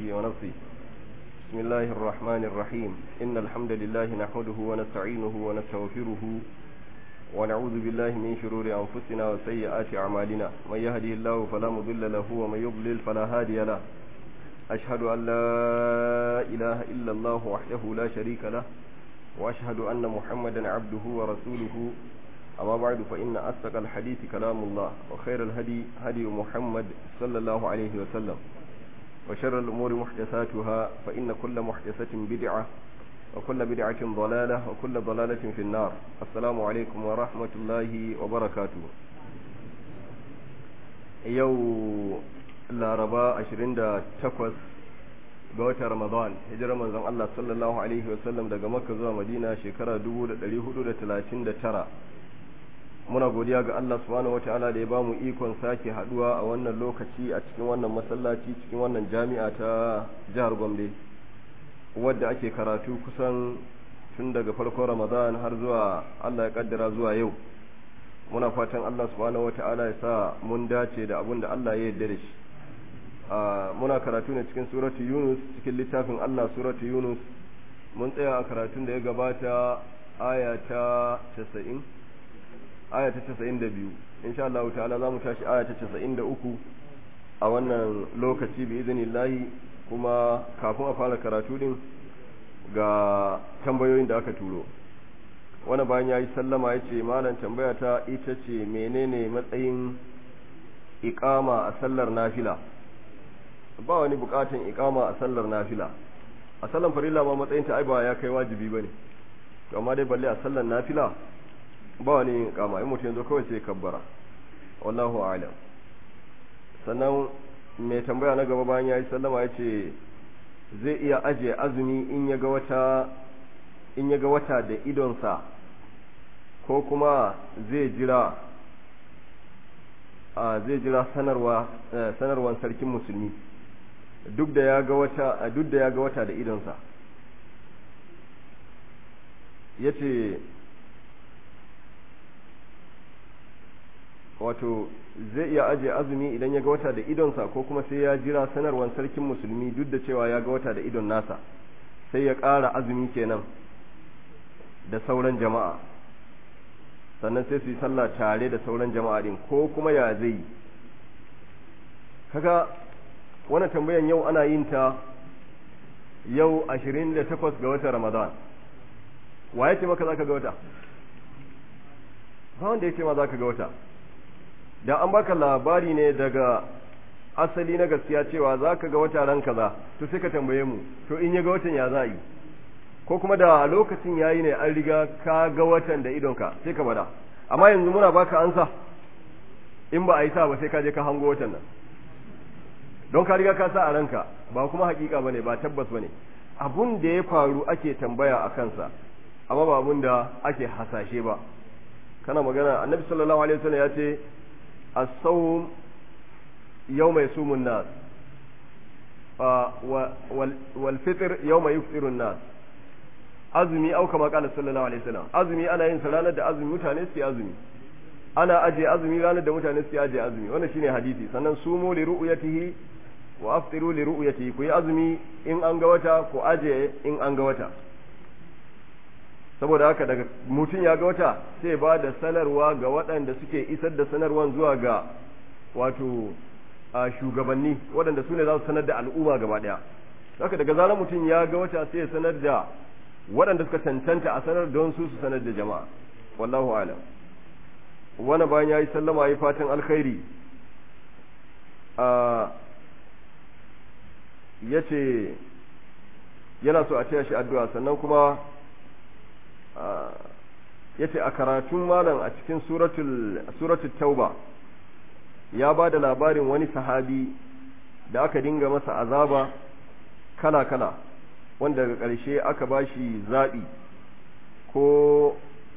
همزه ونفسه بسم الله الرحمن الرحيم إن الحمد لله نحمده ونستعينه ونستغفره ونعوذ بالله من شرور أنفسنا وسيئات أعمالنا من يهدي الله فلا مضل له ومن يضلل فلا هادي له أشهد أن لا إله إلا الله وحده لا شريك له وأشهد أن محمدا عبده ورسوله أما بعد فإن أصدق الحديث كلام الله وخير الهدي هدي محمد صلى الله عليه وسلم وشر الأمور محدثاتها فإن كل محدثة بدعة وكل بدعة ضلالة وكل ضلالة في النار السلام عليكم ورحمة الله وبركاته يو laraba 28 ga watan ramadan hijirar manzon Allah sallallahu alaihi wasallam daga makka zuwa madina shekara 1439 muna godiya ga Allah subhanahu wataala da ya bamu ikon sake haduwa a wannan lokaci a cikin wannan masallaci cikin wannan jami'a ta jihar Gombe wadda ake karatu kusan tun daga farkon ramadan har zuwa Allah ya kaddara zuwa yau muna fatan Allah subhanahu wataala ya sa mun dace da abin da Allah ya yarda da shi muna karatu ne cikin suratu yunus cikin littafin allah suratu yunus mun tsaya a karatun da ya gabata aya ta casa'in aya ta casa'in da biyu insha Allah ta'ala za mu tashi aya ta casa'in da uku a wannan lokaci bi izinillahi kuma kafin a fara karatu din ga tambayoyin da aka turo wani bayan ya yi sallama ya ce malam tambaya ta ita ce menene matsayin iƙama a sallar nafila ba wani bukatun ikama a sallar nafila a sallar farilla ma matsayin ta ai ba ya kai wajibi bane to amma dai balle a sallar nafila ba wani ikama in mutum yanzu kawai sai kabbara wallahu a'lam sannan mai tambaya na gaba bayan yayi sallama ya ce zai iya aje azumi in ya ga wata in ya ga wata da idonsa ko kuma zai jira a zai jira sanarwa sanarwan sarkin musulmi duk da ya ga wata duk da ya ga wata da idonsa yace wato zai iya aje azumi idan ya ga wata da idonsa ko kuma sai ya jira sanarwar sarkin musulmi duk da cewa ya ga wata da idon nasa sai ya ƙara azumi kenan da sauran jama'a sannan sai su yi sallah tare da sauran jama'a din ko kuma ya zai yi kaga wannan tambayan yau ana yin ta yau 28 ga watan Ramadan wa ya ce maka zaka ga wata ba wanda ya ce ma zaka ga wata da an baka labari ne daga asali na gaskiya cewa zaka ga wata ran kaza to sai ka tambaye mu to in ya ga watan ya za yi ko kuma da lokacin yayi ne an riga ka ga watan da idonka sai ka bada amma yanzu muna baka ansa in ba a yi sa ba sai ka je ka hango watan nan don ka riga ka sa a ranka ba kuma hakika bane ba tabbas bane abun da ya faru ake tambaya a kansa amma ba abun da ake hasashe ba kana magana annabi sallallahu alaihi wasallam ya ce as-sawm yawma yasumun nas wal fitr yawma yufṭiru nas azumi au kama qala sallallahu alaihi wasallam azumi ana yin sa ranar da azumi mutane su azumi ana aje azumi ranar da mutane su aje azumi wannan shine hadisi sannan sumu li ru'yatihi wa aftiru li ru'yatihi ku yi azumi in an ga wata ku aje in an ga wata saboda haka daga mutum ya ga wata sai ba da sanarwa ga waɗanda suke isar da sanarwan zuwa ga wato a shugabanni waɗanda su ne za su sanar da al'umma gaba ɗaya haka daga zarar mutum ya ga wata sai ya sanar da waɗanda suka cancanta a sanar don su su sanar da jama'a wallahu alam wani bayan ya yi sallama ya fatan alkhairi ya ce yana so a taya shi addu'a sannan kuma ya ce a karatun malam a cikin suratul tauba ya ba da labarin wani sahabi da aka dinga masa azaba kala-kala wanda daga ƙarshe aka ba shi zaɓi ko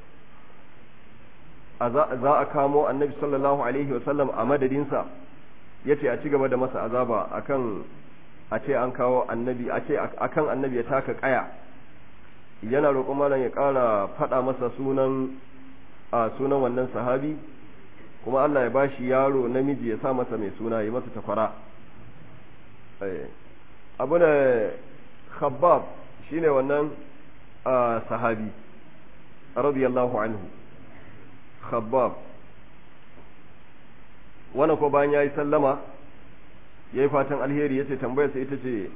za a kamo annabi sallallahu alaihi wasallam a madadinsa ya ce a ci gaba da masa azaba akan a ce an kawo annabi a ce akan annabi ya taka ƙaya yana roƙon malam ya ƙara faɗa masa sunan a sunan wannan sahabi kuma Allah ya bashi yaro namiji ya sa masa mai suna ya masa takwara abu na khabbab shine wannan sahabi radiyallahu anhu khabbab wannan ko bayan yayi sallama yayi fatan alheri yace tambayar sa ita ce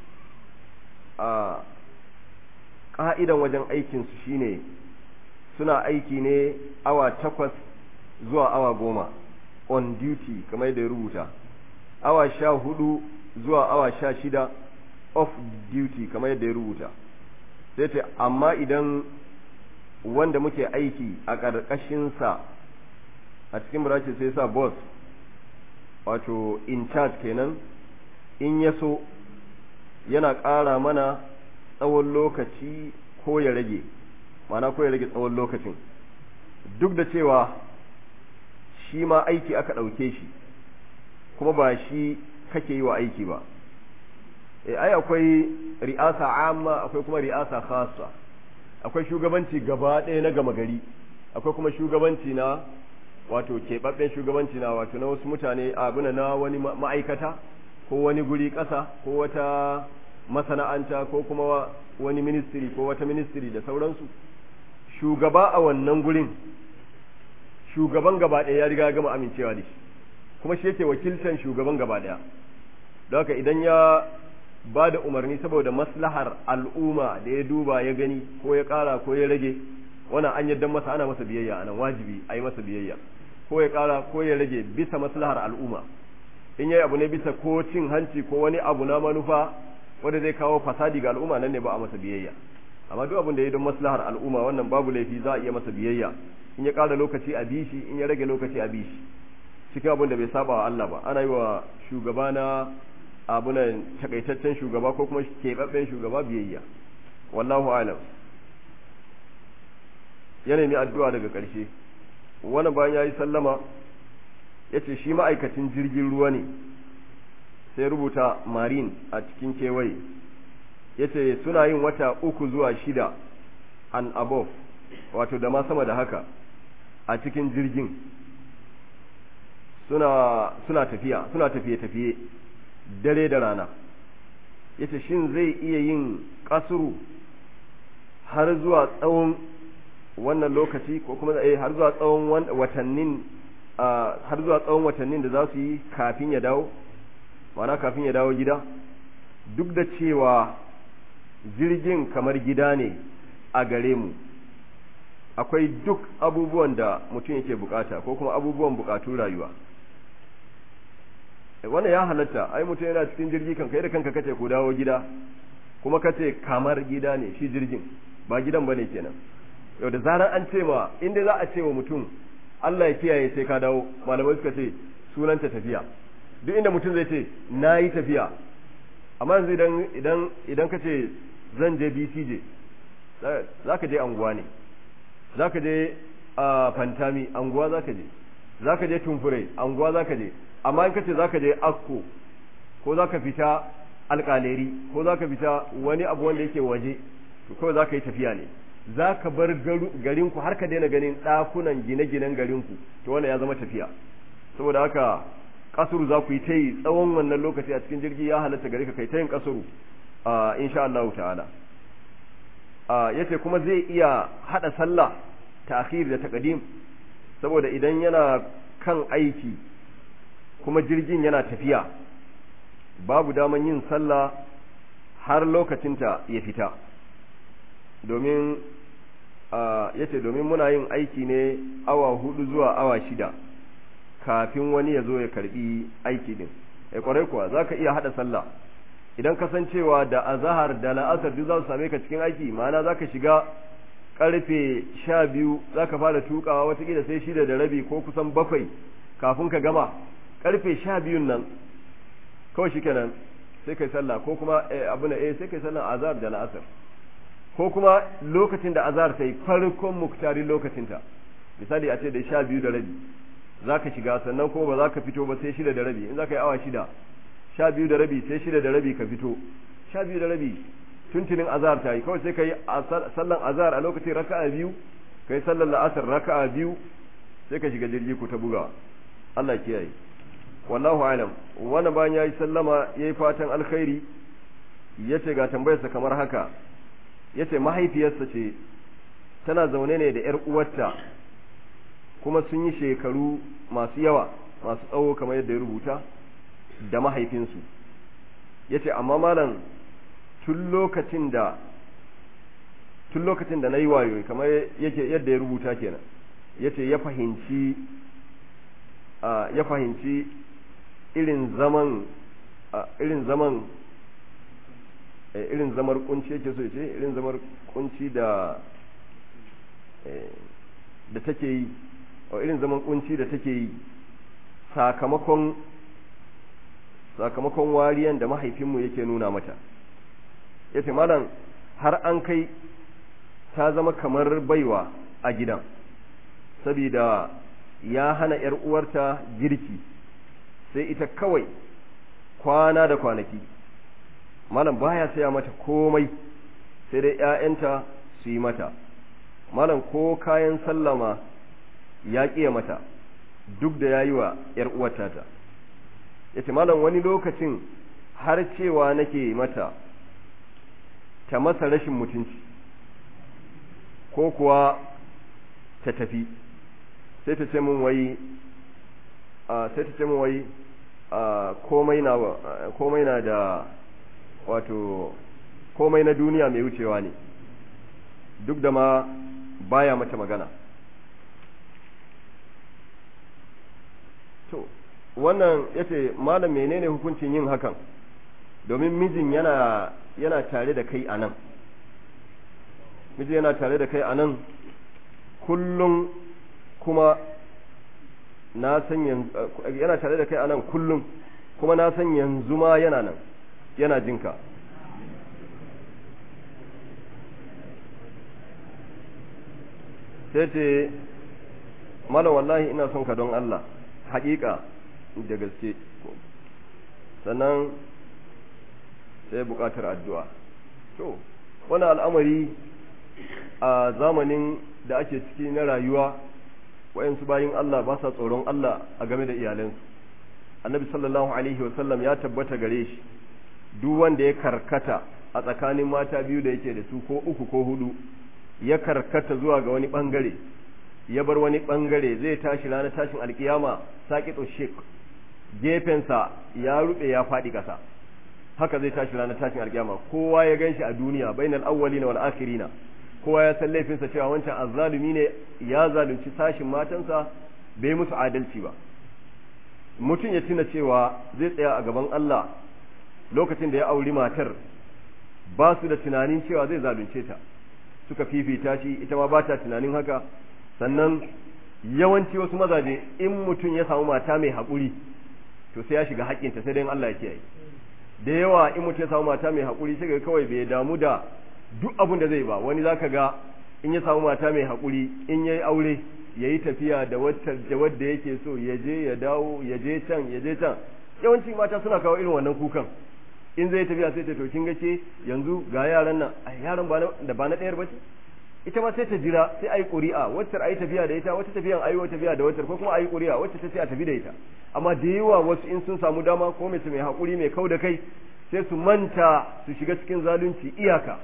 a ka'idan wajen aikin su shine suna aiki ne awa takwas zuwa awa goma on duty kamar yadda ya rubuta awa sha hudu zuwa awa sha shida off duty kamar yadda ya rubuta sai ce amma idan wanda muke aiki a ƙarƙashinsa a cikin burace sai sa boss wato in charge kenan in ya so yana ƙara mana tsawon lokaci ko ya rage mana ko ya rage tsawon lokacin duk da cewa shi ma aiki aka ɗauke shi kuma ba shi kake yi wa aiki ba e ai akwai ri'asa amma akwai kuma ri'asa khassa akwai shugabanci gaba ɗaya na gama gari akwai kuma shugabanci na wato keɓaɓɓen shugabanci na wato na wasu mutane abuna na wani ma'aikata ko wani guri ƙasa ko wata masana'anta ko kuma wani ministry ko wata ministry da sauransu shugaba a wannan gurin shugaban gaba ɗaya ya riga gama amincewa da shi kuma shi yake wakiltan shugaban gaba ɗaya don haka idan ya ba da umarni saboda maslahar al'umma da ya duba ya gani ko ya ƙara ko ya rage wannan an yadda masa ana masa biyayya anan wajibi a yi masa biyayya ko ya ƙara ko ya rage bisa maslahar al'umma in yayi abu ne bisa ko cin hanci ko wani abu na manufa wanda zai kawo fasadi ga al'umma nan ne ba a masa biyayya amma duk abin da ya don maslahar al'umma wannan babu laifi za a iya masa biyayya in ya ƙara lokaci a bishi in ya rage lokaci a bishi cikin abin da bai saba wa Allah ba ana yi wa shugaba na abunan takaitaccen shugaba ko kuma keɓaɓɓen shugaba biyayya wallahu alam ya nemi addu'a daga ƙarshe wani bayan ya yi sallama ya ce shi ma'aikacin jirgin ruwa ne sai rubuta marin a cikin kewaye ya ce suna yin wata uku zuwa shida and above wato da ma sama da haka a cikin jirgin suna suna tafiya suna tafiye-tafiye dare da rana yace shin zai iya yin kasuru har zuwa tsawon wannan lokaci ko kuma eh har zuwa tsawon watannin har zuwa tsawon watannin da za su yi kafin ya dawo ma'ana kafin ya dawo gida duk da cewa jirgin kamar gida ne a gare mu akwai duk abubuwan da mutum yake bukata ko kuma abubuwan bukatun rayuwa wannan ya halatta ai mutum yana cikin jirgi kan kai da kanka kace ku dawo gida kuma kace kamar gida ne shi jirgin ba gidan bane kenan yau da zarar an ce ma inda za a ce wa mutum Allah ya kiyaye sai ka dawo malamai suka ce sunanta tafiya duk inda mutum zai ce na yi tafiya amma yanzu idan idan idan ka ce zan je BCJ za ka je anguwa ne za ka je a fantami anguwa za ka je za ka je tumfure anguwa za ka je amma in ka ce za ka je asko ko za ka fita alƙaleri ko za ka fita wani abu wanda yake waje to kawai za ka yi tafiya ne za ka bar garinku har ka daina ganin ɗakunan gine-ginen garinku to wannan ya zama tafiya saboda haka kasuru za ku yi ta yi tsawon wannan lokaci a cikin jirgi ya halatta gare ka kai ta yin kasuru insha Allah ta'ala yace kuma zai iya hada sallah ta'khir da taqdim saboda idan yana kan aiki kuma jirgin yana tafiya babu daman yin sallah har lokacinta ya fita domin yace domin muna yin aiki ne awa hudu zuwa awa shida kafin wani ya zo ya karbi aiki din ai kwarai kuwa zaka iya hada sallah idan kasancewa da azahar da la'asar duk za su same ka cikin aiki ma'ana zaka shiga karfe sha biyu zaka fara tukawa watakila sai shida da rabi ko kusan bakwai kafin ka gama karfe sha biyun nan kawai shikenan sai kai sallah ko kuma abu na eh sai kai sallah azhar da la'asar ko kuma lokacin da azhar sai farkon muktarin lokacinta misali a ce da sha biyu da rabi za ka shiga sannan kuma ba za ka fito ba sai shida da rabi in za ka yi awa shida sha biyu da rabi sai shida da rabi ka fito sha biyu da rabi tuntunin azhar ta yi kawai sai ka yi sallan azhar a lokacin raka'a biyu ka yi sallan la'asar raka'a biyu sai ka shiga jirgi ku ta buga Allah kiyaye wallahu alam wani bayan ya yi sallama ya yi fatan alkhairi yace ga tambayarsa kamar haka yace mahaifiyarsa ce tana zaune ne da ‘yar uwarta kuma sun yi shekaru masu yawa masu tsawo kamar yadda ya rubuta da mahaifinsu yace amma malam tun lokacin da tun lokacin da na yi wayo kamar yake yadda ya rubuta kenan yace ya fahimci ya fahimci irin zaman irin zaman irin zamar kunci yake so ce irin zamar kunci da da take yi irin zaman kunci da take yi sakamakon sakamakon wariyan da mahaifinmu yake nuna mata yace malam har an kai ta zama kamar baiwa a gidan saboda ya hana ‘yar uwarta girki sai ita kawai kwana da kwanaki malam baya saya mata komai sai dai ‘ya'yanta su yi mata malam ko kayan sallama ya ƙiya mata duk da ya yi wa ‘yar uwarta ta ya ce malam wani lokacin har cewa nake mata ta masa rashin mutunci ko kuwa ta tafi sai ta ce mun wai sai ta ce mun wai komai na komai na da wato komai na duniya mai wucewa ne duk da ma baya mata magana to wannan yace malam menene hukuncin yin hakan domin mijin yana yana tare da kai a nan miji yana tare da kai a nan kullum kuma na san yana tare da kai a nan kullum kuma na san yanzu ma yana nan yana jinka sai ce malam wallahi ina son ka don Allah haƙiƙa da gaske sannan sai buƙatar addu'a to wani al'amari a zamanin da ake ciki na rayuwa wayansu bayin Allah ba sa tsoron Allah a game da iyalansu annabi sallallahu alaihi wasallam ya tabbata gare shi duk wanda ya karkata a tsakanin mata biyu da yake da su ko uku ko hudu ya karkata zuwa ga wani bangare ya bar wani bangare zai tashi ranar tashin alkiyama saƙito shek gefensa ya rube ya faɗi ƙasa haka zai tashi ranar tashin alkiyama kowa ya ganshi a duniya bainal awwalina wal akhirina kowa ya san laifinsa cewa wancan azzalumi ne ya zalunci sashin matansa bai musu adalci ba mutum ya tuna cewa zai tsaya a gaban Allah lokacin da ya auri matar ba su da tunanin cewa zai zalunce ta suka fifita shi ita ma ba ta tunanin haka sannan yawanci wasu mazaje in mutum ya samu mata mai haƙuri to sai ya shiga haƙƙinta sai dai Allah ya kiyaye da yawa in mutum ya samu mata mai haƙuri sai ga kawai bai damu da duk abin da zai ba wani zaka ga in ya samu mata mai haƙuri in yayi aure yayi tafiya da wata da wadda yake so ya je ya dawo ya je can ya je can yawanci mata suna kawo irin wannan kukan in zai tafiya sai ta to kin ga ce yanzu ga yaran nan ai yaran ba da ba na ɗayar bace ita ma sai ta jira sai ayi ƙuri'a wacce ayi tafiya da ita wacce tafiyan ayi wata tafiya da wacce ko kuma ayi ƙuri'a wacce ta ce a tafi da ita amma da yawa wasu in sun samu dama ko mace mai haƙuri mai kau da kai sai su manta su shiga cikin zalunci iyaka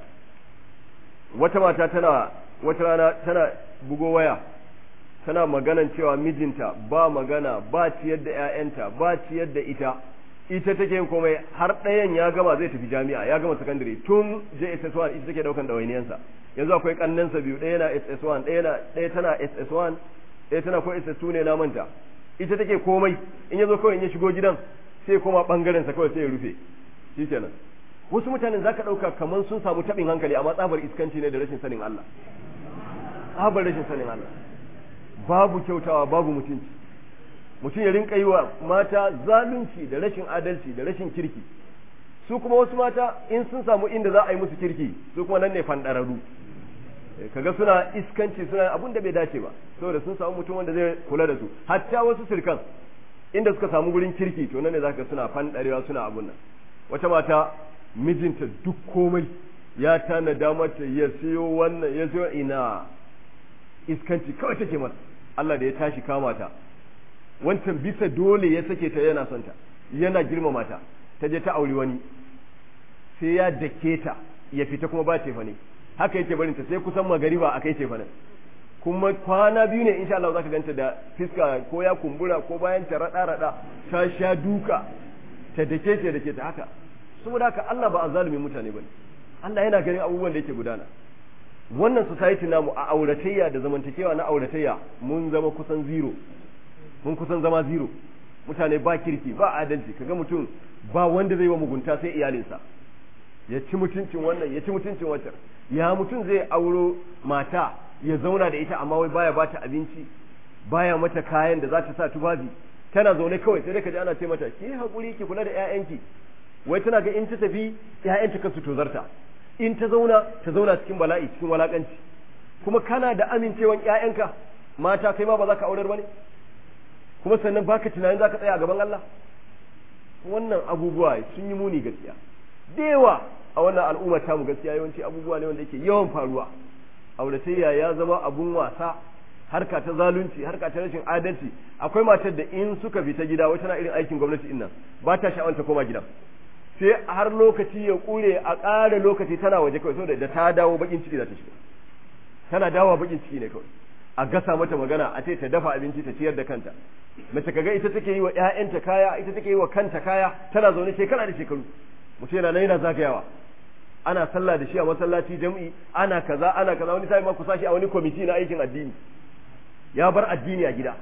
wata mata tana wata rana tana bugo waya tana maganan cewa mijinta ba magana ba ciyar da ƴaƴanta ba ciyar da ita ita take yin komai har ɗayan ya gama zai tafi jami'a ya gama sakandare tun JSS1 ita take daukan ɗawainiyansa yanzu akwai kannansa biyu ɗaya na SS1 ɗaya na ɗaya tana SS1 ɗaya tana ko SS2 ne na manta ita take komai in ya zo kawai in ya shigo gidan sai koma bangaren sa kawai sai ya rufe shikenan wasu mutanen zaka ɗauka kamar sun samu taɓin hankali amma tsabar iskanci ne da rashin sanin Allah tsabar rashin sanin Allah babu kyautawa babu mutunci mutum ya rinka yi wa mata zalunci da rashin adalci da rashin kirki su kuma wasu mata in sun samu inda za a yi musu kirki su kuma nan ne fandararru kaga suna iskanci suna abun da bai dace ba saboda sun samu mutum wanda zai kula da su hatta wasu sirkan inda suka samu gurin kirki to nan ne zaka suna fandarewa suna abun nan wata mata mijinta duk komai ya tanada mata ya siyo wannan ya siyo ina iskanci kawai take masa Allah da ya tashi kama ta wancan bisa dole ya sake ta yana son ta yana girmama ta ta je ta auri wani sai ya dake ta ya fita kuma ba ce ne haka yake barin ta sai kusan magariba akai ce ne kuma kwana biyu ne insha Allah zaka ganta da fiska ko ya kumbura ko bayan ta rada rada ta sha duka ta dake ta dake ta haka saboda haka Allah ba azalumin mutane bane Allah yana ganin abubuwan da yake gudana wannan society namu a auratayya da zamantakewa na auratayya mun zama kusan zero mun kusan zama zero mutane ba kirki ba adalci kaga mutum ba wanda zai wa mugunta sai iyalinsa ya ci mutuncin wannan ya ci mutuncin wancan ya mutum zai auro mata ya zauna da ita amma wai baya bata abinci baya mata kayan da za ta sa tufafi tana zaune kawai sai dai ka ji ana ce mata ki hakuri ki kula da ƴaƴanki wai tana ga in ta tafi ƴaƴanta kansu tozarta in ta zauna ta zauna cikin bala'i cikin walakanci kuma kana da amincewan ƴaƴanka mata kai ma ba za ka aurar bane kuma sannan baka tunanin za ka tsaya a gaban Allah wannan abubuwa sun yi muni gaskiya da yawa a wannan al'umma ta mu gaskiya yawanci abubuwa ne wanda yake yawan faruwa auratayya ya zama abun wasa harka ta zalunci harka ta rashin adalci akwai matar da in suka fita gida wai tana irin aikin gwamnati din nan ba ta sha'awar ta koma gida sai har lokaci ya kure a ƙara lokaci tana waje kawai saboda da ta dawo bakin ciki za ta shiga tana dawowa bakin ciki ne kawai a gasa mata magana a ce ta dafa abinci ta ciyar da kanta mace kaga ita take yi wa ƴaƴanta kaya ita take yi wa kanta kaya tana zaune shekara da shekaru mutum yana nan yana zagayawa ana sallah da shi a masallaci jam'i ana kaza ana kaza wani sai ma ku sashi a wani kwamiti na aikin addini ya bar addini a gida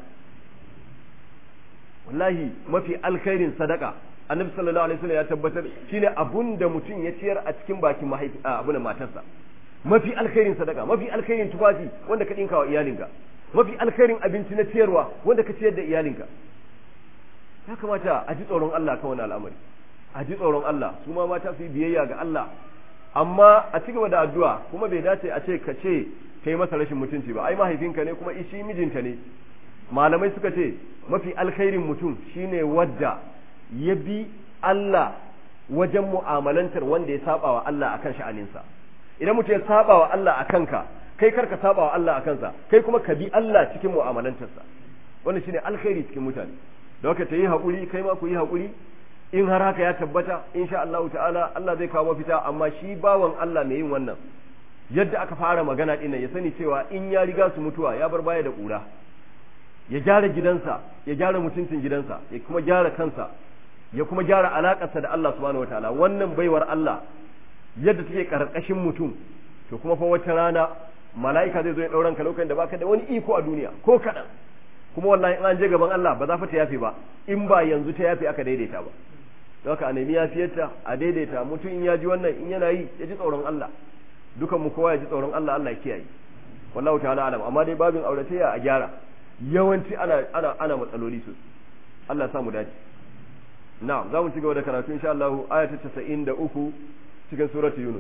wallahi mafi alkhairin sadaka annabi sallallahu alaihi wasallam ya tabbatar shine abun da mutum ya ciyar a cikin bakin mahaifi abun matarsa mafi alkhairin sadaka mafi alkhairin tufafi wanda ka dinka wa iyalinka mafi alkhairin abinci na ciyarwa wanda ka ciyar da iyalinka ya kamata a ji tsoron Allah kan wannan al'amari a ji tsoron Allah su ma mata su yi biyayya ga Allah amma a ci gaba da addu'a kuma bai dace a ce ka ce kai masa rashin mutunci ba ai mahaifinka ne kuma ishi mijinta ne malamai suka ce mafi alkhairin mutum shine wadda ya bi Allah wajen mu'amalantar wanda ya saba wa Allah akan sha'aninsa idan mutum ya saba wa Allah akan ka kai karka saba wa Allah akan sa kai kuma ka bi Allah cikin mu'amalantarsa wannan shine alkhairi cikin mutane da haka ta yi haƙuri kai ma ku yi haƙuri in har haka ya tabbata insha Allah ta'ala Allah zai kawo mafita amma shi bawan Allah mai yin wannan yadda aka fara magana din ya sani cewa in ya riga su mutuwa ya bar baya da ƙura ya gyara gidansa ya gyara mutuncin gidansa ya kuma gyara kansa ya kuma gyara alakarsa da Allah subhanahu wataala wannan baiwar Allah yadda take karkashin mutum to kuma fa wata rana mala'ika zai zo ya dauran ka lokacin da baka da wani iko a duniya ko kadan kuma wallahi in an je gaban Allah ba za fa ta yafe ba in ba yanzu ta yafe aka daidaita ba don haka a nemi yafiyarta a daidaita mutum in ya ji wannan in yana yi ya ji tsoron Allah dukan mu kowa ya ji tsoron Allah Allah ya kiyaye wallahu ta'ala alam amma dai babin auratayya a gyara yawanci ana ana ana matsaloli su Allah ya samu dace na'am za mu ci gaba da karatu insha Allah aya ta 93 cikin surati Yunus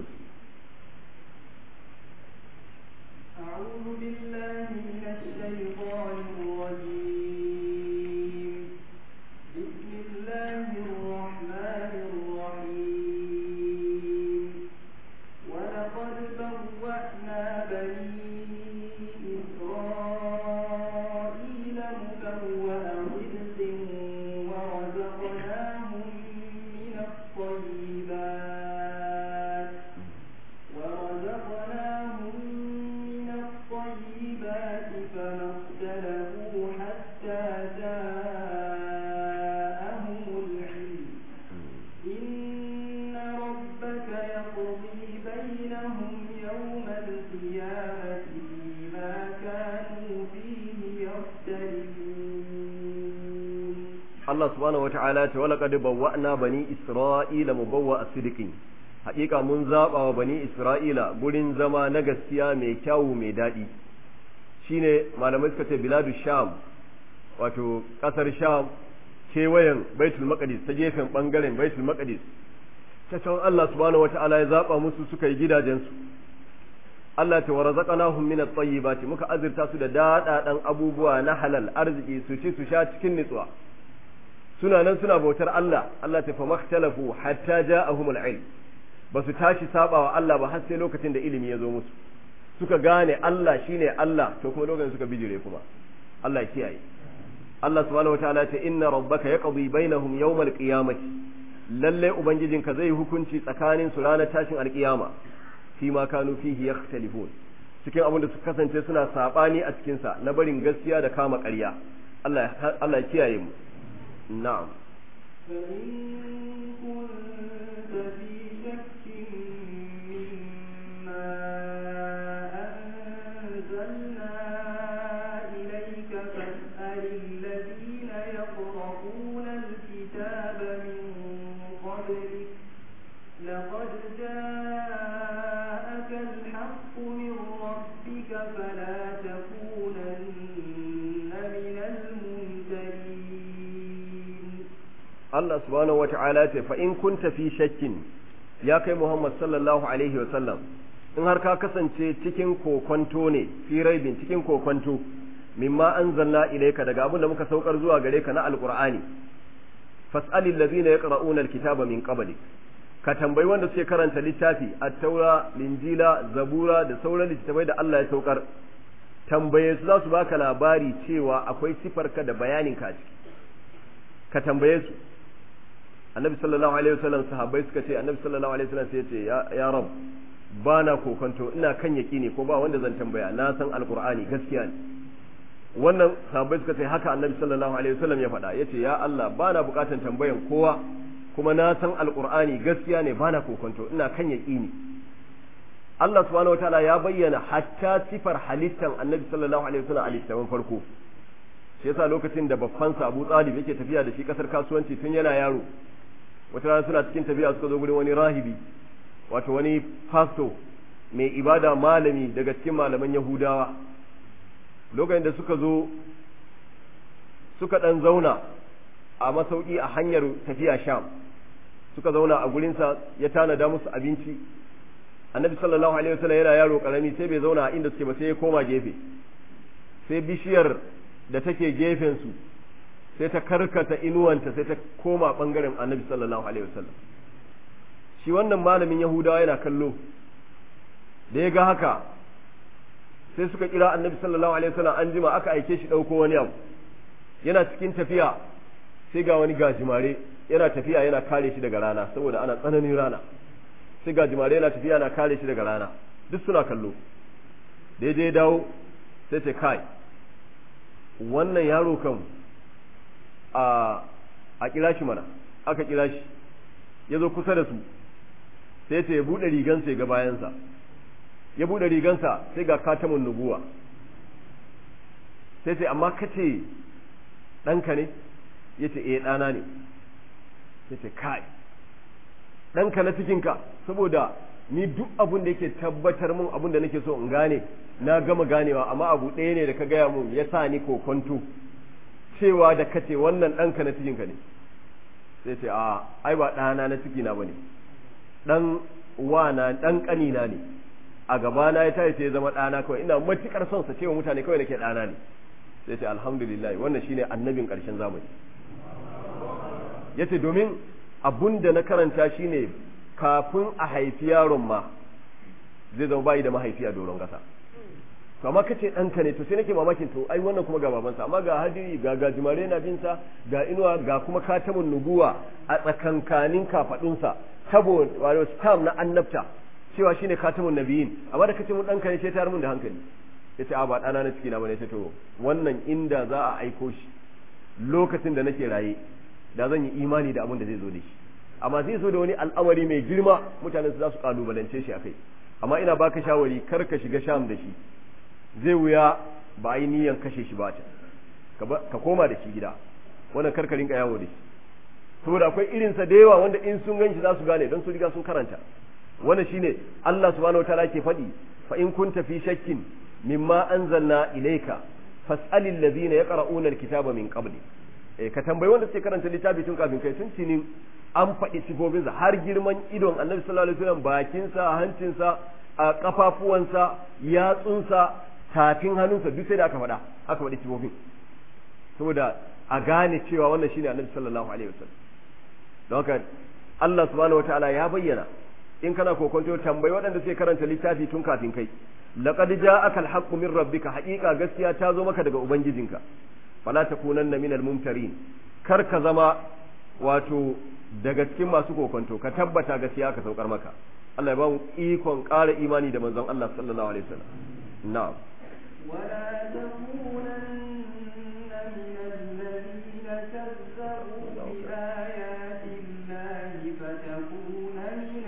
أعوذ بالله من الشيطان الرجيم بسم الله الرحمن الرحيم ولقد بوأنا بني إسرائيل مبوأ صدق ورزقناهم من الطيبات ورزقناهم من الطيبات فما اختلفوا حتى جاءهم العلم إن ربك يقضي بينهم يوم القيامة فيما كانوا فيه يختلفون Allah subhanahu wata'ala ta wala qad bawwa'na bani Isra'ila mubawwa'a sidqin haƙiƙa mun zaba wa bani Isra'ila gurin zama na gaskiya mai kyawu mai daɗi shine malamai suka ce biladu sham wato ƙasar sham kewayen baitul maqdis ta gefen bangaren baitul maqdis ta can Allah subhanahu wata'ala ya zaba musu suka yi gidajensu Allah ta warazaqnahum min at-tayyibati muka azurta su da daɗaɗan abubuwa na halal arziki su ci su sha cikin nutsuwa suna nan suna bautar Allah Allah ta famakhtalafu hatta ja'ahumul ilm ba su tashi sabawa Allah ba har sai lokacin da ilimi ya zo musu suka gane Allah shine Allah to kuma lokacin suka bijire kuma Allah ya kiyaye Allah subhanahu wataala ta inna rabbaka yaqdi bainahum yawmal qiyamati lalle ubangijinka zai hukunci tsakanin su ranar tashin alkiyama fi ma kanu fihi yakhtalifun cikin abin da suka kasance suna sabani a cikin sa na barin gaskiya da kama ƙarya Allah Allah ya kiyaye mu na'am فإن كنت في شك مما أنزلنا إليك فاسأل الذين يقرؤون الكتاب من قبلك لقد جاءك الحق من ربك فلا تكونن من الممترين Allah subhanahu wata'ala ce fa in kunta fi shakkin ya kai Muhammad sallallahu alaihi wasallam in har ka kasance cikin kokonto ne fi raibin cikin kokonto mimma anzalna ilayka daga abin da muka saukar zuwa gare ka na alqur'ani fas'alil ladina yaqra'una alkitaba min qablik ka tambayi wanda suke karanta littafi at-taura linjila zabura da sauran littattafai da Allah ya saukar tambaye su za su baka labari cewa akwai sifarka da bayanin ka ciki ka tambaye su annabi sallallahu alaihi wasallam sahabbai suka ce annabi sallallahu alaihi wasallam sai ya ce ya ya rab ba na kokonto ina kan yaqini ko ba wanda zan tambaya na san alqur'ani gaskiya ne wannan sahabbai suka ce haka annabi sallallahu alaihi wasallam ya faɗa yace ya Allah ba na bukatan tambayan kowa kuma na san alqur'ani gaskiya ne ba na kokonto ina kan yaqini Allah subhanahu wataala ya bayyana hatta sifar halittan annabi sallallahu alaihi wasallam a littafin farko shi yasa lokacin da babban sa Abu Talib yake tafiya da shi kasar kasuwanci tun yana yaro wata rana suna cikin tafiya suka zo gurin wani rahibi wato wani fasto mai ibada malami daga cikin malaman Yahudawa lokacin da suka zo suka dan zauna a masauki a hanyar tafiya Sham suka zauna a gurinsa ya tanada musu abinci annabi sallallahu alaihi wasallam yana yaro karami sai bai zauna a inda suke ba sai ya koma gefe sai bishiyar da take gefen su sai ta karkata inuwanta sai ta koma bangaren annabi sallallahu alaihi wasallam shi wannan malamin yahudawa yana kallo da ya ga haka sai suka kira annabi sallallahu alaihi wasallam an jima aka aike shi dauko wani abu yana cikin tafiya sai ga wani gajimare yana tafiya yana kare shi daga rana saboda ana tsananin rana sai gajimare yana tafiya yana kare shi daga rana duk suna kallo da ya dawo sai ce kai wannan yaro kan a a kira shi mana aka kira shi ya zo kusa da su sai ta ya buɗe rigansa ya ga bayansa ya buɗe rigansa sai ga katamun nubuwa sai ce amma kace ɗanka ne ya ce eh ɗana ne ya ce kai ɗanka na cikinka saboda ni duk abin da yake tabbatar mun abin da nake so in gane na gama ganewa amma abu ɗaya ne da ka gaya mun ya sa ni kokonto cewa da kace wannan ɗanka na cikinka ne sai ce a ai ba ɗana na cikina ba ne ɗan wana ɗan ƙanina ne a gabana ya tashi sai ya zama ɗana kawai ina matuƙar son sa cewa mutane kawai nake ɗana ne sai ce alhamdulillah wannan shine annabin ƙarshen zamani yace domin abun da na karanta shine kafin a haifi yaron ma zai zama bayi da mahaifi a doron ƙasa to amma kace ɗanka ne to sai nake mamakin to ai wannan kuma ga babansa amma ga hadiri ga gajimare na binsa ga inuwa ga kuma katamun nubuwa a tsakankanin kafaɗunsa tabo wato stam na annabta cewa shine katamun nabiyin amma da kace mun ɗanka ne sai ta mun da hankali yace a ba ɗana na ciki na bane sai to wannan inda za a aiko shi lokacin da nake raye da zan yi imani da abin da zai zo da shi amma zai zo da wani al'amari mai girma mutanen su za su kalubalance shi akai amma ina baka shawari kar ka shiga sham da shi zai wuya ba a yi niyan kashe shi ba ka koma da shi gida wannan kar ka rinka yawo da shi saboda akwai irinsa da yawa wanda in sun ganshi za su gane don su riga sun karanta wannan shine Allah subhanahu wataala ke faɗi fa in kunta fi shakkin mimma anzalna ilayka fas'alil ladina yaqra'una alkitaba min qabli eh ka tambayi wanda suke karanta littafi tun kafin kai sun cini an faɗi sifofinsa har girman idon annabi sallallahu alaihi wasallam bakinsa hancinsa a kafafuwansa yatsunsa tafin hannunsa duk sai da aka faɗa aka faɗi sifofin saboda a gane cewa wannan shine annabi sallallahu alaihi wasallam don haka Allah subhanahu wataala ya bayyana in kana kokonto tambayi waɗanda suke karanta littafi tun kafin kai laqad ja'aka al-haqqu min rabbika haqiqa gaskiya ta zo maka daga ubangijinka fala takunanna minal mumtarin kar ka zama wato daga cikin masu kokonto ka tabbata gaskiya ka saukar maka Allah ya ba mu ikon ƙara imani da manzon Allah sallallahu alaihi wasallam na'am ولا تكونن من الذين كذبوا بآيات الله فتكون من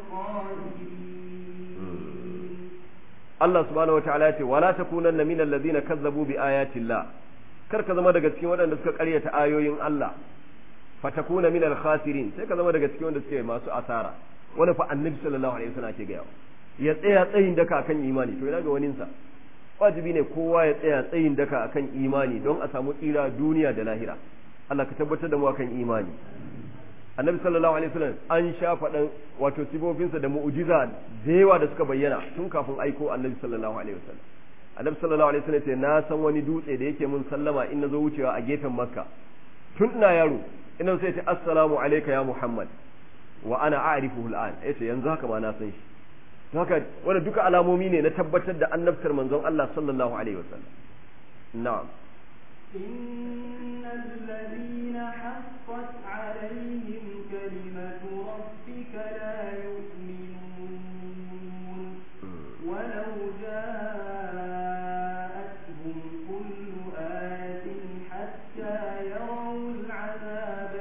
الخاسرين Allah subhanahu wataala ya ce wala takunanna minal ladina kazzabu bi ayatillah kar ka zama daga cikin waɗanda suka ƙaryata ayoyin Allah fatakuna minal khasirin sai ka zama daga cikin wanda suke masu asara wani fa annabi sallallahu alaihi wasallam ake gaya ya tsaya tsayin daka akan imani to ina ga waninsa wajibi ne kowa ya tsaya tsayin daka akan imani don a samu tsira duniya da lahira Allah ka tabbatar da mu akan imani annabi sallallahu alaihi wasallam an sha faɗan wato sifofinsa da mu'jiza da yawa da suka bayyana tun kafin aiko annabi sallallahu alaihi wasallam annabi sallallahu alaihi wasallam ce na san wani dutse da yake mun sallama in nazo wucewa a gefen makka tun ina yaro ina sai ce assalamu alayka ya muhammad wa ana a'rifuhu al'an yace yanzu haka ma na san shi haka wanda duka alamomi ne na tabbatar da annabtar manzon Allah sallallahu alaihi wasallam na'am إن الذين حقت عليهم كلمة ربك لا يؤمنون ولو جاءتهم كل آية حتى يروا العذاب